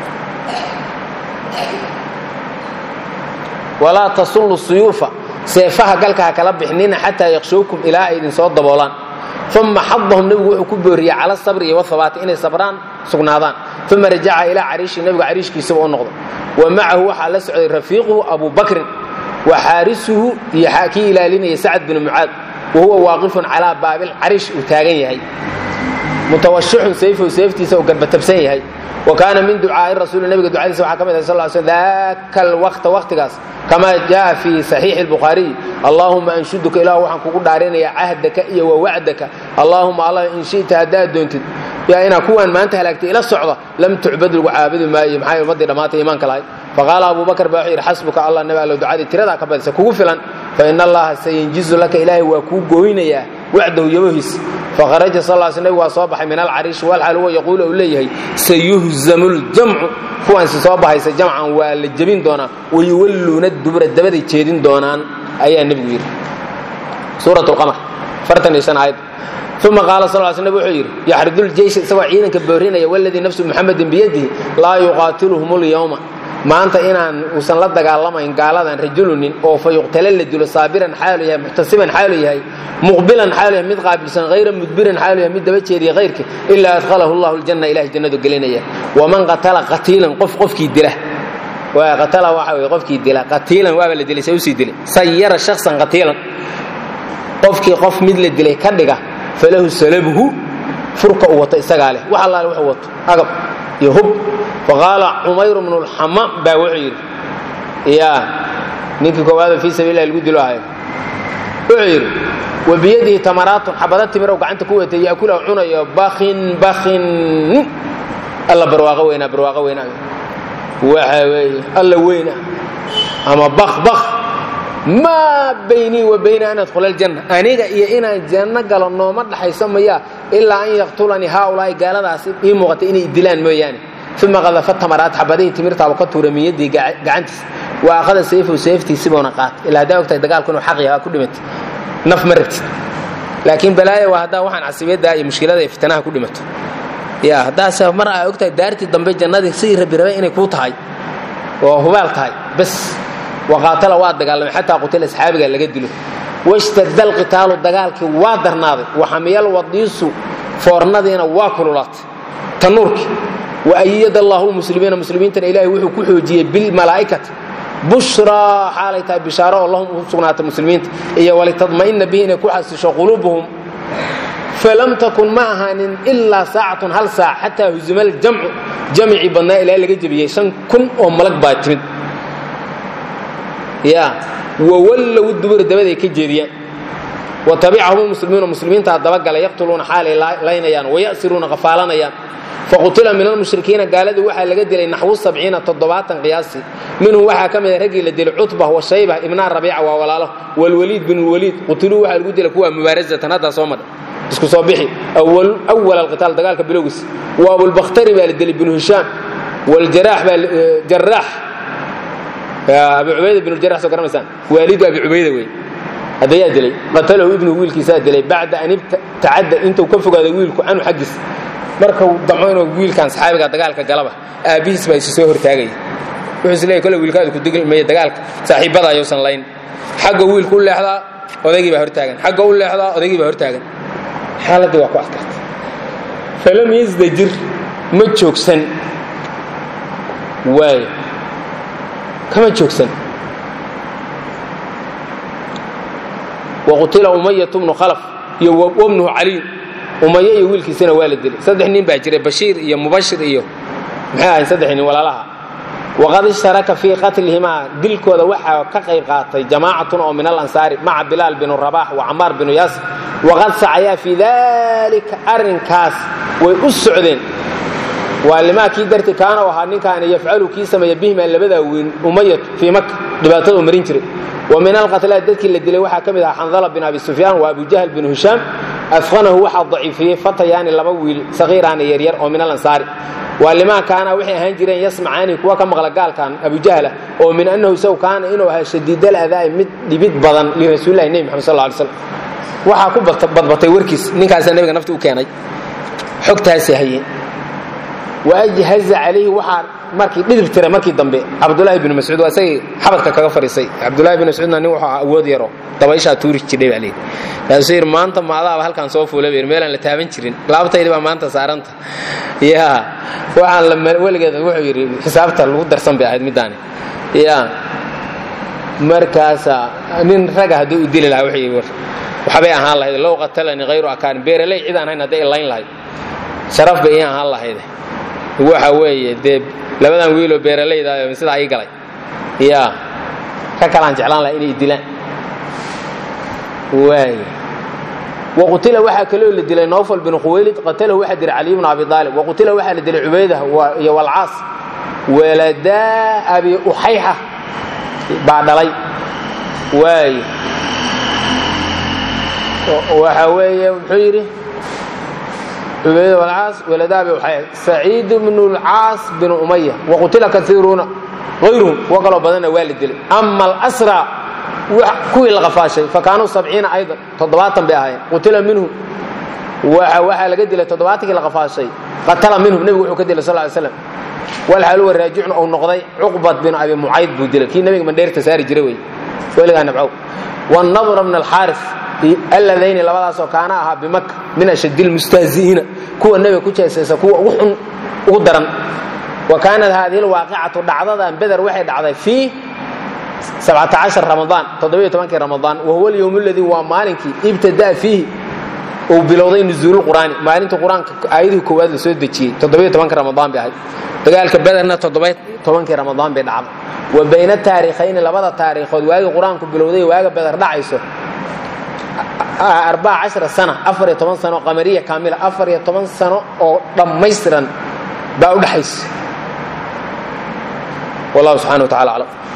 S1: walaa tasullu suyuufa seefaha galka ha kala bixnina xataa yaqshowkum ilaa ay idin soo daboolaan uma xadahum nebigu wuxuu ku booriyey cala sabri iyo wahabaati inay sabraan sugnaadaan uma rajaca ilaa cariishi nebigu cariishkiisaba u noqdo wa macahu waxaa la socday rafiiquhu abu bakrin wa xaarisuhu iyo kii ilaalinaya sacad binu mucaad wa huwa waaqifun calaa baabil cariish uu taagan yahay mutawashixun sayfow sayftiisa uu garbatabsan yahay wa kaana min ducaa'i rasuuli nabiga ducadiisa waxaa ka mid ah sal ly slm daaka alwaqta waqtigaas kamaa jaa fii saxiixi albukhaariy allaahuma anshuduka ilahu waxaan kugu dhaarinayaa cahdaka iyo wa wacdaka allaahuma allah in shi'ta haddaad doontid yaa inaa kuwaan maanta halaagtay ila socda lam tucbad lagu caabudi maayo maxay ummaddii dhammaatay iimaanka lahayd faqaala abu bakar baa wuxuu yidhi xasbuka allah nabi allow ducadii tiradaa ka badisa kugu filan fa ina allaha sayanjizu laka ilaahay waa kuu gooynayaa wacdahu yabohiis faharaja sal l sl nabig waa soo baxay min alcariishi walxaal huwa yaquulu uu leeyahay sayuhzamu ljamcu kuwaansi soo baxaysa jamcan waa la jebin doonaa wayuwalluuna dubura dabaday jeedin doonaan ayaa nebigu yidhi suurat lqamar fartan iyo shan aayad uma qaala sal sl nabig wuxuu yidhi yaxridu ljeysh isagoo ciidanka boorinaya waladii nafsu muxamedin biyadihi laa yuqaatiluhum lyowma maanta inaan uusan la dagaalamayn gaaladan rajulunin oo fa yuqtala la dilo saabiran xaalu yahay muxtasiban xaalu yahay muqbilan xaalu yahay mid qaabilsan hayra mudbiran xaalu yahay mid daba jeediya hayrka ilaa adkhalahu llahu ljanna ilahay jannadu gelinaya waman qatala qatiilan qof qofkii dila qatala waxa weye qofkii dila qatiilan waaba la dilay se usii dilay sayara shaksan qatiilan qofkii qof mid la dilay ka dhiga falahu salabuhu furka uu wato isagaa leh wax allaale wuxuu wato agab iyo hub faqaala cumayr bnu lxamaam baa wuxuu yidhi ya ninkii koowaada fii sabiilah lagu dilo ahayo wuxuu yidhi wa biyadihi tamaraatun xabada timirow gacanta ku watay yaakula cunayo bakin bakin alla barwaaqo weynaa barwaaqo weynaa waxa weeye alla weyna ama bak bak maa baynii wa bayna an adkhula aljanna aniga iyo inaan janno galo nooma dhaxayso maya ilaa an yaqtulanii haaulaa'i gaaladaasi ii muuqatay inay dilaan mooyaane uma qadafa tamaraat xabadihii timirtaaba ka tuura miyadii gacantiis wa akhada sayfahu sayftiisibuuna qaatay ilaa haddaa ogtahay dagaalku inuu xaq yahaa ku dhimatay naf ma rabtid laakiin balaaya waa haddaa waxaan casibiyaddaa iyo mushkilada iyo fitanaha ku dhimato ya haddaase mar aa ogtahay daartii dambe jannadii sidii rabi rabay inay kuu tahay oo hubaal tahay bas waqaatala waa dagaalamay xataa qutila asxaabiga laga dilo washtadda alqitaalu dagaalkii waa darnaaday waxamiyal wadiisu foornadiina waa kululaatay tanuurkii waayad allahu muslimiina muslimiintana ilaahay wuxuu ku xoojiyey bilmalaa'ikati bushraa xaalay tahay bishaaro oo lahum u sugnaata muslimiinta iyo walitadma'ina bihi inay ku xasisho quluubuhum falam takun ma ahaanin ilaa saacatun hal saac xataa huzima aljamcu jamcii badnaa ilaa laga jebiyey shan kun oo malag baa timid ya wawallow dubura dabaday ka jeediyaan wa tabicahum muslimiina muslimiintaa dabagala yaqtuluuna xaalay laynayaan wayasiruuna qafaalanayaan faqutila min almushrikiina gaaladii waxaa laga dilay naxwu sabciina toddobaatan qiyaasii minhum waxaa ka mida raggii la dilay cutba wa shayba ibnaa rabiica waa walaalo walwaliid bin lwaliid qutiluu waxaa lagu dilay kuwa mubaarazatan haddaa soo madha isku soo bixi awal alqitaal dagaalka bilowgiis wa abulbakhtari baa la dilay binu hishaam waljaraax baa jaraax abi cubayda binu jaraax soo garanaysaan waalidu abi cubayda wey haddayaa dilay qatalahu ibnu wiilkiisaa dilay bacda an ibtacadda intuu ka fogaaday wiilku canhu xaggiis markuu damco inuu wiilkan saxaabiga dagaalka galaba aabbihiis baa isu soo hortaagaya wuxuu is leeyay kolle wiilkaadu ku digmaya dagaalka saaxiibbada ayuusan layn xagga wiilku u leexdaa odaygii baa hortaagan xagga u leexdaa odaygii baa hortaagan xaaladdii waa ku adkartay falam yasdajir ma joogsan waayo kama joogsan waqutila umayatu bnu khalaf iyo wabnuhu caliy umaye iyo wiilkiisana waa la dilay saddex nin baa jiray bashiir iyo mubashir iyo maxay ahayn saddex nin walaalaha waqad ishtaraka fii qatlihimaa dilkooda waxaa ka qayb qaatay jamaacatun oo min alansaari maca bilaal binu rabax wa camaar binu yaasir waqad sacayaa fii dalika arrinkaas way u socdeen waa limaa kii darti kaana u ahaa ninkaani yafcalu kii sameeya bihimaa labadaa weyn umayat fii maka dhibaataduu marin jiray wa min alqatlaa dadkii la dilay waxaa ka mid ahaa xandala bin abi sufyaan wa abujahl binu hishaam afqanahu waxaa daciifiyey fatayaani laba wiil sakiiraani yaryar oo min alansaari waa limaa kaana waxay ahaan jireen yasmacaani kuwa ka maqla gaalkan abujahla oo min annahu isagu kaana inuu ahaa shadiidal adaa'i mid dhibid badan lirasuulilahi nebi maxamed sal ly slam waxaa ku badbatay warkiis ninkaasaa nebiga nafti u keenay xogtaasi hayeen waajhaza calayhi waxaa markii dhidib tira markii dambe cabdulaahi binu mascuud waa isagii xabadka kaga fadhiisay cabdulahi binu mascuudna nin wuxuu ahaa awood yaro dabayshaa tuuri jirdhay baa leeyihi kaasuu yidhi maanta maadaaba halkaan soo fuula bayr meelaan la taaban jirin laabtaydi baa maanta saaranta yaa waxaan la weligeed wuxuu yidhi xisaabta lagu darsan bay ahayd middaani yaa markaasa nin raga hadduu u dili lahaa wuxuu yidhi waxbay ahaan lahayd low qatalanii hayru akaarin beeraley cid aan hayn hadday layn lahayd sharaf bay ii ahaan lahayd waxa weeye dee labadan wiiloo beeralayda sidaa ii galay yaa ka kalaan jeclaan laha inay dilaan waay waqutila waxaa kaloo la dilay nowfal binu khuwaylid qatalahu waxaa dilay caliy bnu abi aalib waqutila waxaa la dilay cubaydah iyo walcaas waladaa abi uxayxa baa dhalay waay waxa weeye muxuu yidhi cubayd walcaas waladaabi waxay saciid bnu lcaas binu umaya waqutila kaiiruuna hayruhum kuwo kaloo badanna waa la dilay ama alasra kuwii la qafaashay fakaanuu sabciina aydan toddobaatan bay ahaayeen qutila minhum waxaa laga dilay toddobaatankii la qafaashay qatala minhum nebigu wuxuu ka dilay sal ly slam walxaalu wa raajicun ou noqday cuqbat binu abi mucayd buu dilay kii nebiga mandheerta saari jiray wey weligaa nabcow wanadra bn alxaaris alladayni labadaasoo kaana ahaa bimaka min ashad lmustahzi'iina kuwa nebiga ku jeesaysa kuwa ugu xun ugu daran wa kaanat haadihi lwaaqicatu dhacdadan beder waxay dhacday fii ramadaan kii ramadaan wahuwa alyowm aladii waa maalinkii ibtadaa fiihi uu bilowday nuzuulu qur'aani maalintii qur-aanka aayadihii koowaad la soo dejiyey kii ramadaan bay ahayd dagaalka bederna kii ramadaan bay dhacday wa bayna taarikhayni labada taariikhood waagii qur-aanku bilowday waaga beder dhacayso sana afariyo toban sano qamariya kaamila afariyo toban sano oo dhammaystiran baa u dhaxaysa wallahu subxana wa tacala aclam